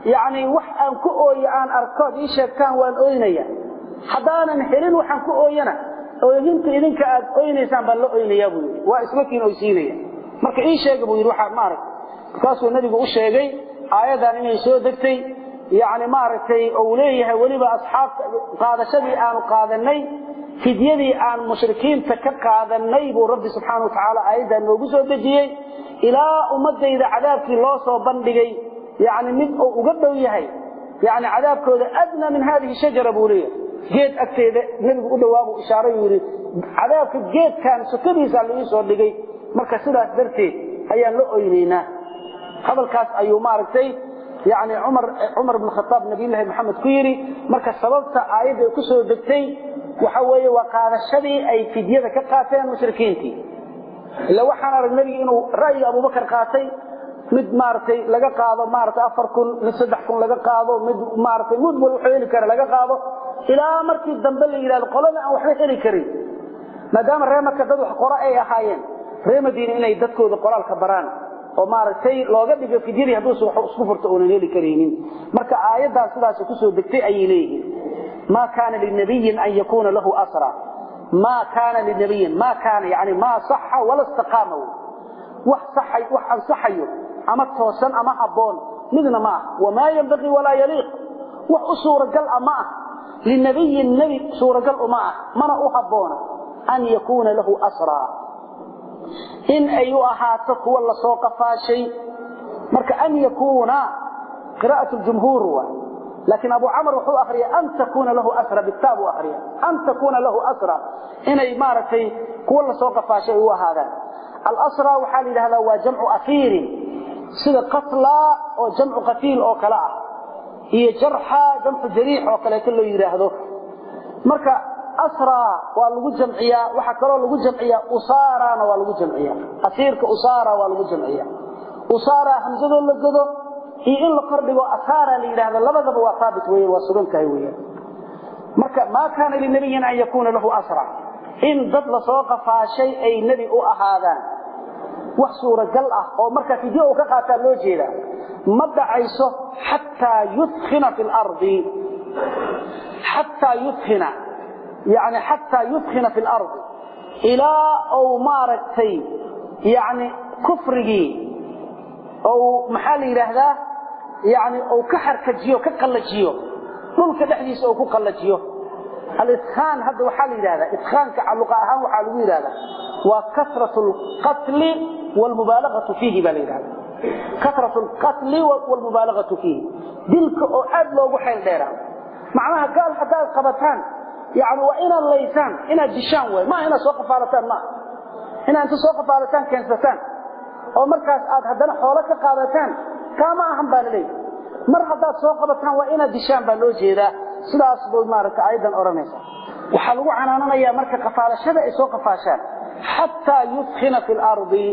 yacni wax aan ku ooyo aan arkood ii sheegtaan waan ooynaya haddaanan helin waxaan ku ooyana ooyinta idinka aad oynaysaan baan la oynayaa buu yidhi waa ismakiin oysiinaya marka ii sheega buu yidhi waxaa maarag markaasuu nebigu u sheegay aayaddan inay soo degtay yacni maaragtay ou leeyahay weliba asxaabta qaadashadii aanu qaadanay fidyadii aan mushrikiinta ka qaadanay buu rabbi subxaana watacaala aayaddan noogu soo dejiyey ilaa ummadayda cadaabkii loo soo bandhigay yani mid uu uga dhow yahay yani cadaabkooda adnaa min hadihi shajara buu leeyahay geed agteeda nebigu u dhawaabuu ishaaray uu yidhi cadaabka geedkan sokadiisaa laii soo dhigay marka sidaas darteed ayaan la oynaynaa hadalkaas ayuu maaragtay yani cumar cumar bn khataab nabiyullaahi maxamed ku yidhi marka sababta aayadda ku soo degtay waxa weeye waa qaadashadii ay fidyada ka qaateen mushrikiintii ila waxaan arag nebiga inuu ra'yiga abubakar qaatay mid maaragtay laga qaado maaragtay afar kun mid saddex kun laga qaado mid maaragtay mid wal wuxuu heli kara laga qaado ilaa markii dambe la yidhahdo qolada aan waxba heli karin maadaama ree marka dad wax qora ay ahaayeen ree madiina inay dadkooda qoraalka baraan oo maaragtay looga dhigo fidyadii hadduusa wax isku furto oonan heli karaynin marka aayaddan sidaas kusoo degtay ayay leeyihiin ma kaana linabiyin an yakuuna lahu asra ma kaana linabiyin ma kaana yani maa saxa wala istaqaama wax saxay wax ansaxayo ama toosan ama habboon midna ma ah wamaa yanbagii walaa yaliiq wax u suuragal ah ma ah linabiyin nebi suuragal uma ah mana u habboona an yakuuna lahu asraa in ay u ahaato kuwa lasoo qafaashay marka an yakuuna qira'at ljumhuur wa laakiin abu camr wuxuu akriya an takuuna lahu asra bitaab u akriya an takuuna lahu asra inay maaragtay kuwa lasoo qafaashay ay u ahaadaan alasra waxaa la yidhahdaa waa jamcu asiirin sida qatla oo jamcu qatiil oo kale ah iyo jarxa jamcu jariix oo kaleeto loo yidhaahdo marka asra waa lagu jamciyaa waxaa kaloo lagu jamciyaa usarana waa lagu jamciyaa asiirka usara waa lagu jamciyaa usara hamsadoo la godo iyo in la kordhigo asara la yidhaahdo labadaba waa haabit weyan waa sugan tahay weyan marka maa kaana linabiyin an yakuuna lahu asra in dad lasoo qafaashay ay nebi u ahaadaan wax suuragal ah oo markaa fidyo uu ka qaataa loo jeeda ma dhacayso xataa yudkhina fi lardi xataa yudkhina yani xataa yudkhina fi lardi ilaa ou maaragtay yani kufrigii ou maxaa la yidhaahdaa yani ou ka xarkajiyo ka qallajiyo dhulka dhexdiisa ou ku qallajiyo aliskaan hadda waxaa la yidhahdaa idkaanka luqa ahaan waxaa lagu yidhahdaa waa kasrat lqatli wlmubaalagatu fiihi baa la yidhahda kasrat lqatli wlmubaalagatu fiihi dilka oo aad loogu xeel dheeraa macnaha gaal haddaad qabataan yani waa inaad laysaan inaad dishaan way maaha inaad soo qafaalataan maaha inaad inta soo qafaalataan keensataan oo markaas aad haddana xoolo ka qaadataan kaama ahan baa laleeyahy mar haddaad soo qabataan waa inaad dishaan baa loo jeedaa sidaas bay maaragta ayadan odhanaysa waxaa lagu canaananayaa marka qafaalashada ay soo qafaashaan xataa yudkhina fi lardi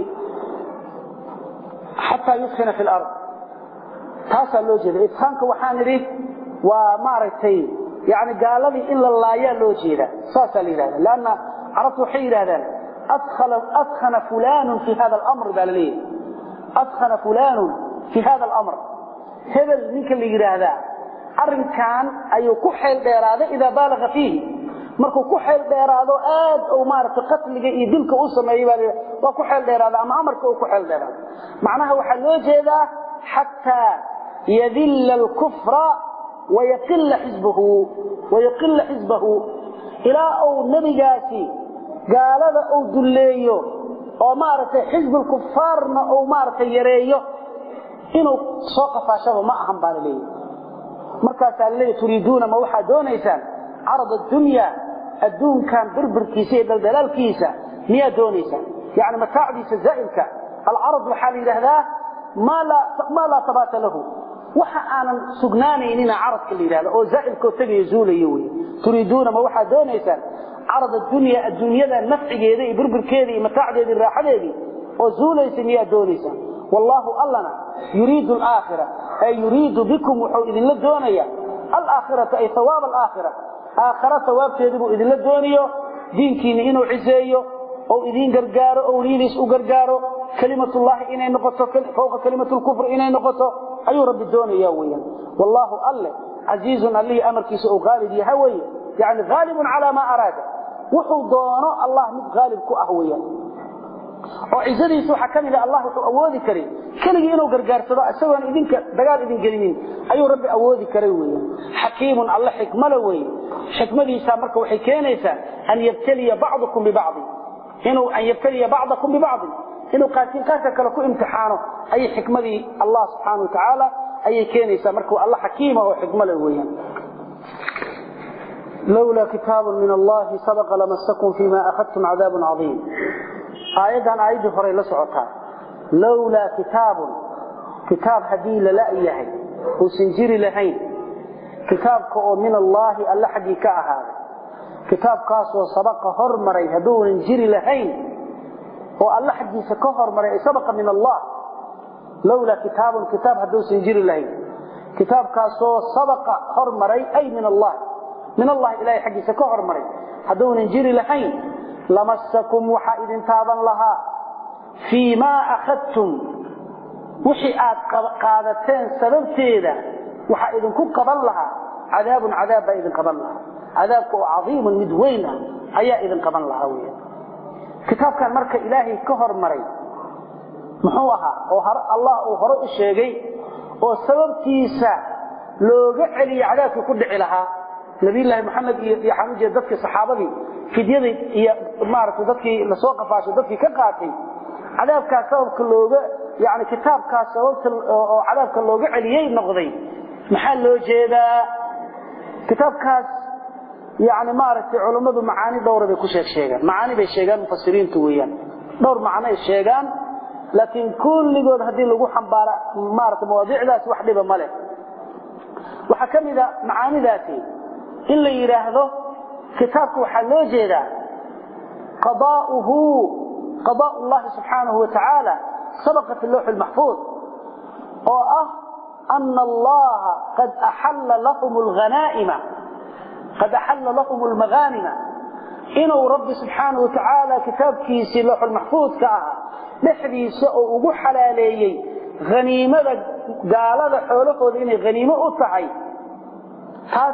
xataa yudkhina fi lard taasaa loo jeeda idkaanka waxaan idhi waa maaragtay yani gaaladii in la laayaa loo jeeda saasaa la yidhahda lanna carabtu waxay yidhahdaan adkhana fulanun fi hada alamr baa la leeyahay adkhana fulanun fi hada alamr hebel ninka la yidhaahdaa arrinkan ayuu ku xeel dheeraaday idaa baalaga fiihi markuu ku xeel dheeraado aad uu maaragtay qatliga iyo dilka u sameeyey baa waa ku xeel dheeraada ama amarka uu ku xeel dheeraado macnaha waxaa loo jeedaa xataa yadilla alkufra wayaqilla xisbahu wayaqilla xisbahu ilaa uu nebigaasi gaalada uu dulleeyo oo maaragtay xisbulkufaarna uu maaragtay yareeyo inuu soo qafaashaba ma ahan baa la leeyahy markaasaa laleeya turiiduuna ma waxaad doonaysaan carad addunya adduunkan birbirkiisa iyo daldalaalkiisa miyaad doonaysaan yani mataacdiisa zaa'ilka alcarad waxaa la yidhaahdaa maa laa tabaata lahu waxa aanan sugnaanaynina caradka la yidhahda oo zaa'ilkoo tegayo zuulayo wey turiiduuna ma waxaad doonaysaan carad addunya adduunyada nafcigeeda iyo birbirkeeda iyo mataacdeeda iyo raaxadeedii oo zuulaysa miyaad doonaysaan wallaahu allana yuriidu alaakhira ay yuriidu bikum wuxuu idinla doonaya alaakhirata ay hawaab alaakhira aakhara hawaabteedii buu idinla dooniyo diinkiinni inuu ciseeyo ou idiin gargaaro owliyadiis u gargaaro kelimatullaahi inay noqoto fowqa kelimat lkufr inay noqoto ayuu rabbi doonaya weeyaan wallahu alle casiizun allihii amarkiisa uu qaalib yahay weeye yani haalibun calaa maa araada wuxuu doono allah mid haalib ku ah weeyaan oo cizadiisa waxaa ka mid a allah wuxuu awoodi karay keligii inuu gargaarsado isagoon idinka dagaal idin gelinin ayuu rabbi awoodi karay weeyaan xakiimun alle xikmale weeye xikmadiisa marka waxay keenaysaa an yabtaliya bacdukum bibacdi inuu an yabtaliya bacdakum bibacdin inuu qaarkiin qaarka kale ku imtixaano ayay xikmadii allah subxaana watacaala ayay keenaysaa marka alla xakiima oo xikmale weeyaan lowlaa kitaabun min allahi sabaqa lamasakum fima akhadtum cadaabun cadiim aayaddan aayaddii horey la socotaa lowlaa kitaabun kitaab haddii lala yahay uusan jiri lahayn kitaabka oo min allaahi alle xaggii ka ahaaday kitaabkaasoo sabaqa hormaray hadduunan jiri lahayn oo alle xaggiisa ka hormaray ay sabaqa min allah lowlaa kitaabun kitaab hadduusan jiri lahayn kitaabkaasoo sabaqa hormaray ay min allah min allahi ilahay xaggiisa ka hormaray hadduunan jiri lahayn lamasakum waxaa idin taaban lahaa fii maa akhadtum wixii aad qaadateen sababteeda waxaa idinku qaban lahaa cadaabun cadaab baa idin qaban lahaa cadaabka oo cadiimun mid weyn ah ayaa idin qaban lahaa wy kitaabkan marka ilaahay ka hormaray muxuu ahaa oo allah uu hore u sheegay oo sababtiisa looga celiye cadaabkii ku dhici lahaa nabiyllaahi maxamed iyo waxaan ujeeda dadkii saxaabadii fidyadii iyo maaragtay dadkii lasoo qafaashay dadkii ka qaatay cadaabkaas sababka looga yani kitaabkaas sababta oo cadaabka looga celiyey noqday maxaa loo jeedaa kitaabkaas yani maaragtay culummadu macaani dhowra bay ku sheeg sheegaan macaani bay sheegaan mufasiriintu weeyaan dhowr macno ay sheegaan laakiin kulligood haddii lagu xambaara maarata mawaadiicdaas wax dhiba ma leh waxaa ka mida macaanidaasi in la yidhaahdo kitaabka waxaa loo jeedaa qadaauhu qadaa llahi subxaanahu watacaala sabaqa fi lawxi lmaxfuud oo ah ana allaha qad axalla lahum lghanaa'ima qad axalla lahum lmaghaanima inuu rabbi subxaanahu watacaala kitaabkiisii lawxulmaxfuudka ahaa dhexdiisa oo ugu xalaaleeyey haniimada gaalada xoolahooda inay haniimo u tahay taas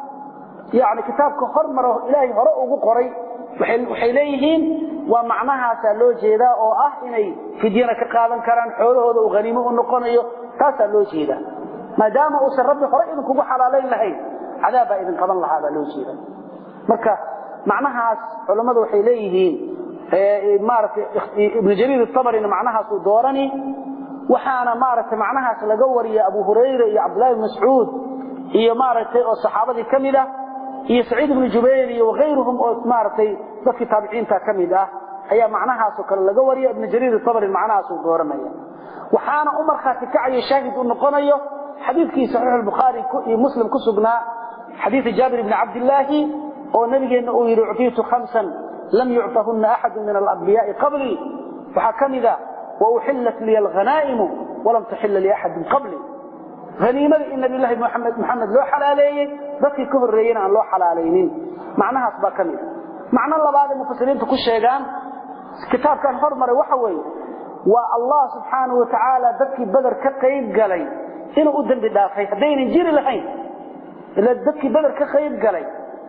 yani kitaabka hormaro ilaahay hore ugu qoray waxay leeyihiin waa macnahaasaa loo jeedaa oo ah inay fidyana ka qaadan karaan xoolahooda uu haniimo u noqonayo taasaa loo jeedaa maadaama uusan rabbi hore idinkugu xalaalayn lahayn cadaab baa idin qaban lahaa baa loo jeeda marka macnahaas culammadu waxay leeyihiin maaragtay ibnu jariir atabarina macnahaasuu doorani waxaana maaragtay macnahaas laga wariya abu hurayra iyo cabdullahi bn mascuud iyo maaragtay oo saxaabadii ka mid ah iyo saciid ibnu jubayr iyo wakayruhum oo maaragtay dadkii taabiciinta ka mid ah ayaa macnahaasoo kale laga wariya ibnu jariir atabari macnahaasuu dooranaya waxaana u markhaati kacayo shaahid u noqonayo xadiidkii saxiix bukhaari iyo muslim ku sugnaa xadiid jaabir bni cabdillaahi oo nabigeenna uu yidhi uctiitu khamsan lam yucطahunna axadu min alambiyaai qablii waxaa ka mida wauxillat liya alhanaa'imu walam taxila liaxadin qablii haniimada in nabiylahi maxamed loo xalaaleeyey dadkii ka horreeyena aan loo xalaalaynin macnahaas baa ka mida macno labaad ay mufasiriintu ku sheegaan kitaabkan hormaray waxa weeye waa allah subxaanahu watacaala dadkii beder ka qayb galay inuu u dembi dhaafay haddaynan jiri lahayn ila dadkii beder ka qayb galay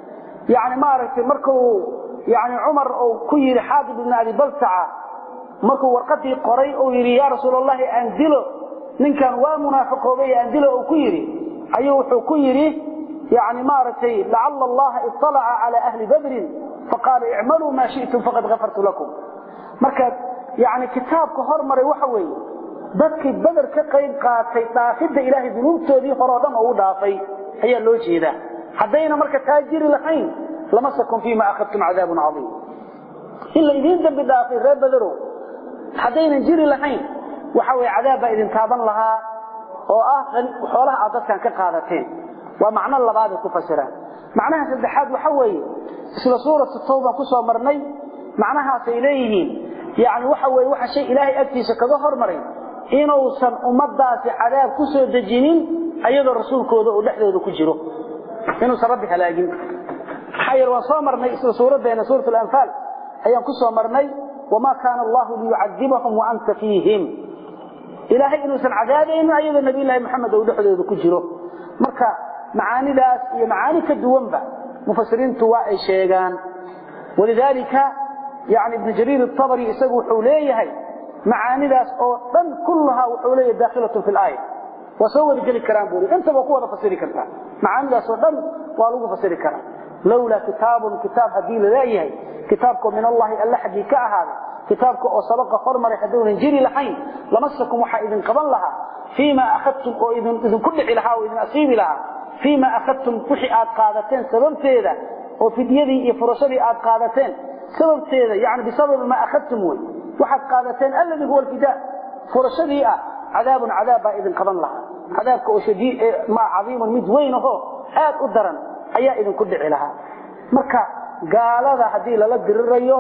yani maaragtay markuu yani cumar uu ku yidhi xaadib ibn abi baltaca markuu warqadii qoray uu yidhi yaa rasuul allahi aan dilo ninkan waa munaafiqoobay aan dilo uu ku yidhi ayuu wuxuu ku yidhi yani maaragtay lacala allaha iطalaca cala ahli badrin faqaala icmaluu maa shi'tum faqad gafartu lakum marka yani kitaabka hormaray waxa weeye dadkii beder ka qayb qaatay dhaafidda ilaahay dunuubtoodii horeo dhan oo u dhaafay ayaa loo jeedaa haddayna marka taa jiri lahayn lamasakum fiima akhadtum cadaabun cadiim in la idiin dembi dhaafay reer bederow haddaynan jiri lahayn waxa weye cadaab baa idin taaban lahaa oo ah xoolaha aad dadkan ka qaadateen waa macno labaaday ku fasiraan macnaha saddexaad waxa weeye isla suuratu tawban ku soo marnay macnahaasay leeyihiin yani waxa weye waxa shay ilaahay agtiisa kaga hormaray inuusan ummadaasi cadaab ku soo dejinin ayadoo rasuulkooda uu dhexdooda ku jiro inuusan rabbi halaagin maxaa yeele waan soo marnay isla suuraddeena suurat alanfaal ayaan ku soo marnay wamaa kaana allahu liyucadibahum waanta fiihim ilaahay inuusan cadaabaynin ayadoo nabiyullaahi maxamed uu dhexdooda ku jiro marka macaanidaas iyo macaani ka duwanba mufasiriintu waa ay sheegaan walidaalika yani ibnu jariir atabari isagu wuxuu leeyahay macaanidaas oo dhan kullahaa wuxuu leeyahay daakhilatun fi laaya waa soo wada geli karaan buu intaba ku wada fasiri kartaa macaanidaas oo dhan waa lagu fasiri karaa lowlaa kitaabun kitaab haddii laleeyahay kitaabkoo min allahi alla xaggii ka ahaaday kitaabka oo sabaqa hormaray hadduunan jiri lahayn lamasakum waxaa idin qaban lahaa fiima akhadtum oo idinku dhici lahaa oo idin asiibi lahaa fiima akhadtum wixii aad qaadateen sababteeda oo fidyadii iyo furashadii aad qaadateen sababteeda yani bisababi maa akhadtum wey waxaad qaadateen alladii huwa alfidaa furashadii ah cadaabun cadaab baa idin qaban lahaa cadaabka oo ma cadiimun mid weyn ahoo aad u daran ayaa idinku dhici lahaa marka gaalada haddii lala dirirayo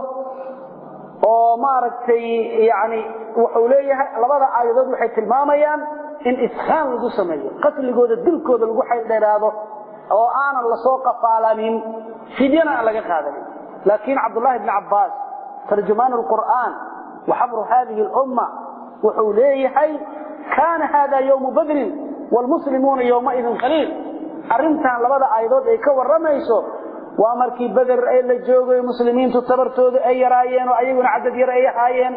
oo maaragtay yani wuxuu leeyahay labada aayadood waxay tilmaamayaan in ishaan lagu sameeyo qatligooda dilkooda lagu xayldheeraado oo aanan lasoo qafaalanin fidyana aan laga qaadanin laakiin cabdullahi bni cabbaas tarjumaan alqur'aan wa xabru hadihi lumma wuxuu leeyahay kaana hada yowmu badrin wlmuslimuuna yowmaidin qaliil arrintan labada aayadood ay ka warramayso waa markii beder ee la joogay muslimiintu tabartooda ay yaraayeen oo ayaguna cadad yar ay ahaayeen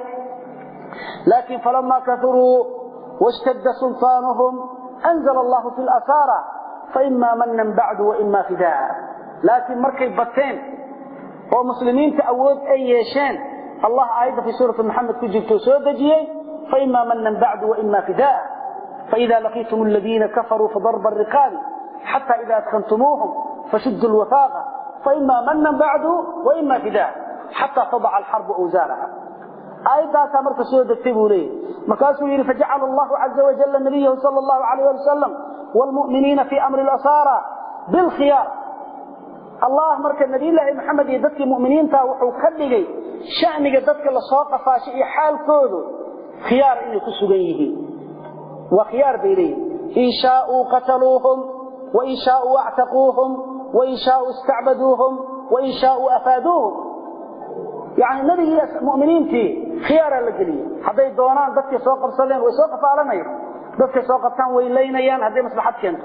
laakiin falama kauruu washtadda sulطaanuhum anzla allahu fi lasaara faima manan bacdu waima fidaa laakiin markay bateen oo muslimiinta awood ay yeesheen allah aayadda fi suurati maxamed ku jirto soo dejiyey faima manan bacdu waima fidaa faida laqiitum aladiina kafaruu fadarba ariqaabi xata ida adkantumuuhum fashudu lwafaaqa فإما منا بعد وإما فداء حتى تضع الحرب أوزارها آيات مركز سورة التبولي مركز يري فجعل الله عز وجل نبيه صلى الله عليه وسلم والمؤمنين في أمر الأسارة بالخيار الله مركز نبي الله محمد يددك مؤمنين تاوحوا كبغي شأنك يددك لصوق فاشئ حال كودو خيار إني كسوغيه وخيار بيليه إن شاءوا قتلوهم وإن شاءوا اعتقوهم وإن شاءوا استعبدوهم وإن شاءوا أفادوهم يعني النبي مؤمنين تي خيار الجلية هذا دونان ضدك سوق بصلين وسوق فعلنا ضدك سوق بتان ويلينيان هذه مصلحة كنتو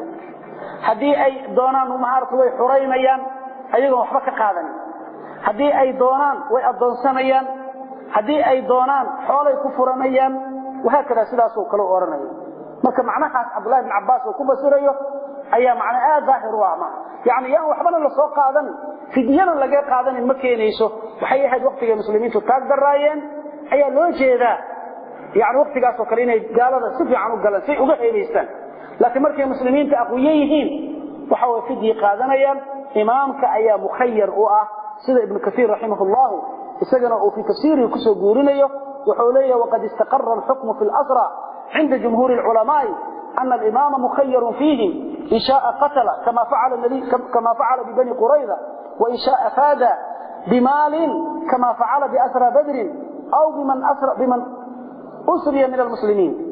هذه أي دونان ومهارة وي حرينيان أيضا وحبك قادني هذه أي دونان ويأضون سنيان هذه أي دونان حولي كفرانيان وهكذا سلاسو كلو أورانيان marka macnahaas Abdullah ibn Abbas oo ku basirayo ayaa macna aad daahir u ah yani yaa waxbana la soo qaadan fidiyana laga qaadan ma keenayso waxay ahayd waqtiga muslimiintu taag daraayeen ayaa loo jeedaa yani waqtigaas oo kale inay gaalada si fiican u galaan si uga heebaystaan laakiin markay muslimiinta aqwiye yihiin waxa way fidiye qaadanayaan imaamka ayaa mukhayyar u ah sida ibn kathir rahimahullah isagana uu fi tafsiirihi ku soo guurinayo wuxuu leeyahay waqad istaqarra al-hukmu fi al-asra عند جمهور العلماء أن الإمام مخير فيهم إن شاء قتل كما فعل النبي كما فعل ببني قريظة وإن شاء فاد بمال كما فعل بأسرى بدر أو بمن أسرى بمن أسري من المسلمين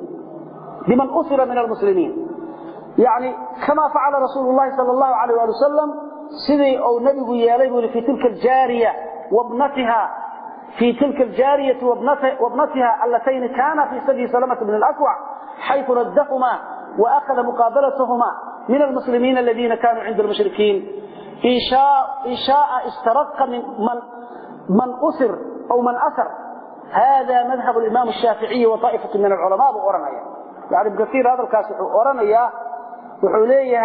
بمن أسر من المسلمين يعني كما فعل رسول الله صلى الله عليه وسلم سيدي أو نبي يالي في تلك الجارية وابنتها في تلك الجارية وابنتها, وابنتها اللتين كانا في سبي سلمة بن الأكوع حيث ردهما وأخذ مقابلتهما من المسلمين الذين كانوا عند المشركين إن شاء, إن شاء استرق من, من, من أسر أو من أسر هذا مذهب الإمام الشافعي وطائفة من العلماء بأورانيا يعني بكثير هذا الكاسح أورانيا وحوليه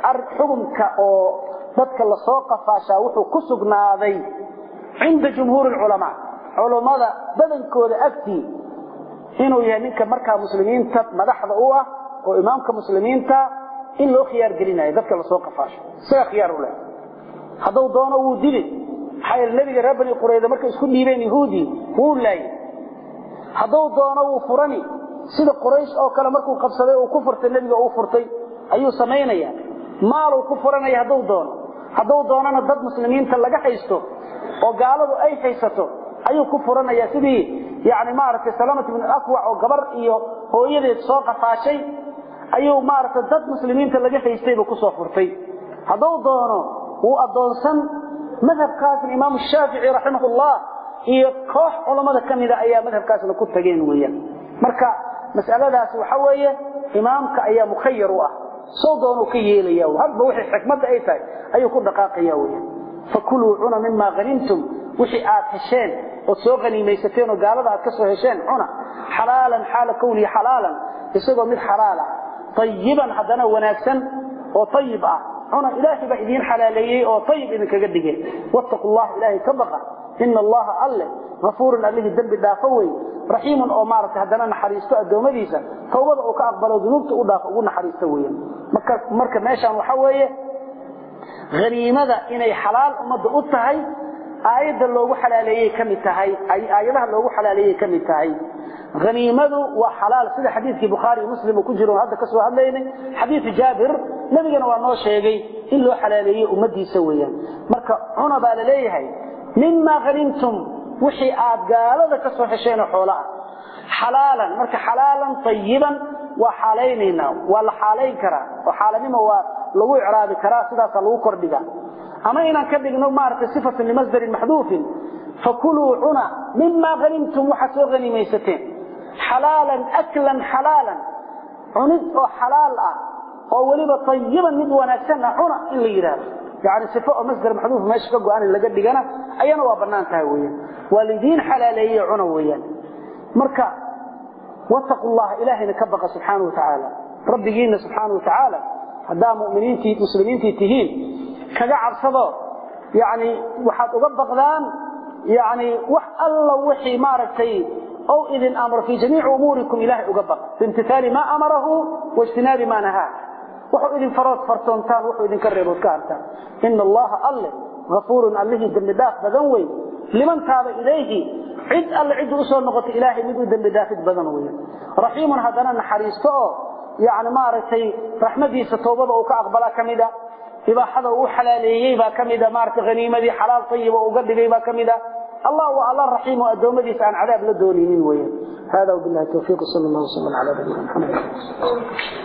حكمك أو ذاتك اللي سوق فاشا وحو كسقنا ذي عند جمهور العلماء علماء badankooda agtii inuu yahay ninka markaa muslimiinta madaxda u ah oo imaamka muslimiinta in loo khiyaar gelinayo dadka la soo qafaasho isaga khiyaar u leh hadduu doono wuu dili maxaa yeele nebiga reer bani qurayda markay isku dhiibeen yahuudi wuu laayay hadduu doono wuu furani sida quraysh oo kale markuu qabsaday uu ku furtay nebiga uu furtay ayuu samaynaya maaluu ku furanaya hadduu doono hadduu doonana dad muslimiinta laga haysto oo gaaladu ay haysato ayuu ku furanaya sidii yani maaragtay salamat ibn akwac oo gabar iyo hooyadeed soo qafaashay ayuu maaragtay dad muslimiinta laga haystay buu kusoo furtay hadduu doono wuu addoonsan madhabkaasna imaamu shaafici raximahullah iyo koox culammada ka mida ayaa madhabkaasna ku tageen weeyaan marka mas'aladaas waxa weeye imaamka ayaa mukhayar u ah soo doonuu ka yeelaya hadba wixii xikmadda ay tahay ayuu ku dhaqaaqaya weya fakuluu cuna mima hanimtum wixii aad hesheen ood soo haniimaysateen oo gaalada aad ka soo hesheen cuna xalaalan xaala kownihi xalaalan isagoo mid xalaala ayiban haddana wanaagsan oo ayib ah cuna ilaahay baa idiin xalaaleeyey oo ayib idinkaga dhigay wattaqu llah ilaahay ka baqa ina allaha alle afuurun allihii dembi dhaafo wey raxiimun oo maaragtay haddana naxariisto addoommadiisa tawbada uu ka aqbalo dunuubta u dhaafo ugu naxariisto weyan marka meeshaan waxa weeye haniimada inay xalaal ummadda u tahay aayadda loogu xalaaleeyey ka mid tahay aayadaha loogu xalaaleeyey ka mid tahay haniimadu waa xalaal sida xadiidkii bukhaari iyo muslim uu ku jiro hadda ka soo hadlaynay xadiidu jaabir nebigana waa noo sheegay in loo xalaaleeyey ummadiisa weeyaan marka cuna baa la leeyahay mima hanimtum wixii aad gaalada ka soo hesheenoo xoolaah xalaalan marka xalaalan ayiban waa xaalaynaynaa waa la xaalayn karaa oo xaalanimo waa lagu icraabi karaa sidaasaa lagu kordhiga ama inaan ka dhigno maaragtay sifatun limasdarin maxduufin fakuluu cuna mima hanimtum waxaad soo hanimaysateen xalaalan aklan xalaalan cunid oo xalaal ah oo weliba ayiban mid wanaagsanna cuna in la yidhaahdo yani sifo oo masdar maxduuf meesha ka go-an in laga dhigana ayana waa bannaan tahay weyaan waa lidiin xalaaleeye cuna weeyaan marka wattaqu llaha ilaahayna ka baqa subxaana wa tacaala rabbigiina subxaana wa tacaala haddaa muminiintii muslimiintii tihiin kaga cabsado yani waxaad uga baqdaan yani wax alla wixii maaragtay ow idin amro fii jamiici umuurikum ilahay uga baq biimtithaali maa amarahu waijtinaabi maa nahaa wuxuu idin farood fartoontaan wuxuu idinka reebood ka hartaan ina allaha alle afuurun allihii dembi dhaaf badan wey liman taaba ilayhi cid alle ciddu usoo noqota ilaahay mid u dembi dhaafid badan wey raxiimun haddana naxariisto oo yani maaragtay raxmadiisa toobada uu ka aqbala ka mida ibaaxada uu xalaaleeyey baa ka mida maaragtay haniimadii xalaal tayiba uga dhigay baa ka mida allah waa alla raxiim oo addoommadiisa aan cadaab la doonaynin weeyaan hada wabillahi tawfiiq sal allah wasalam ala nabiyina maxamed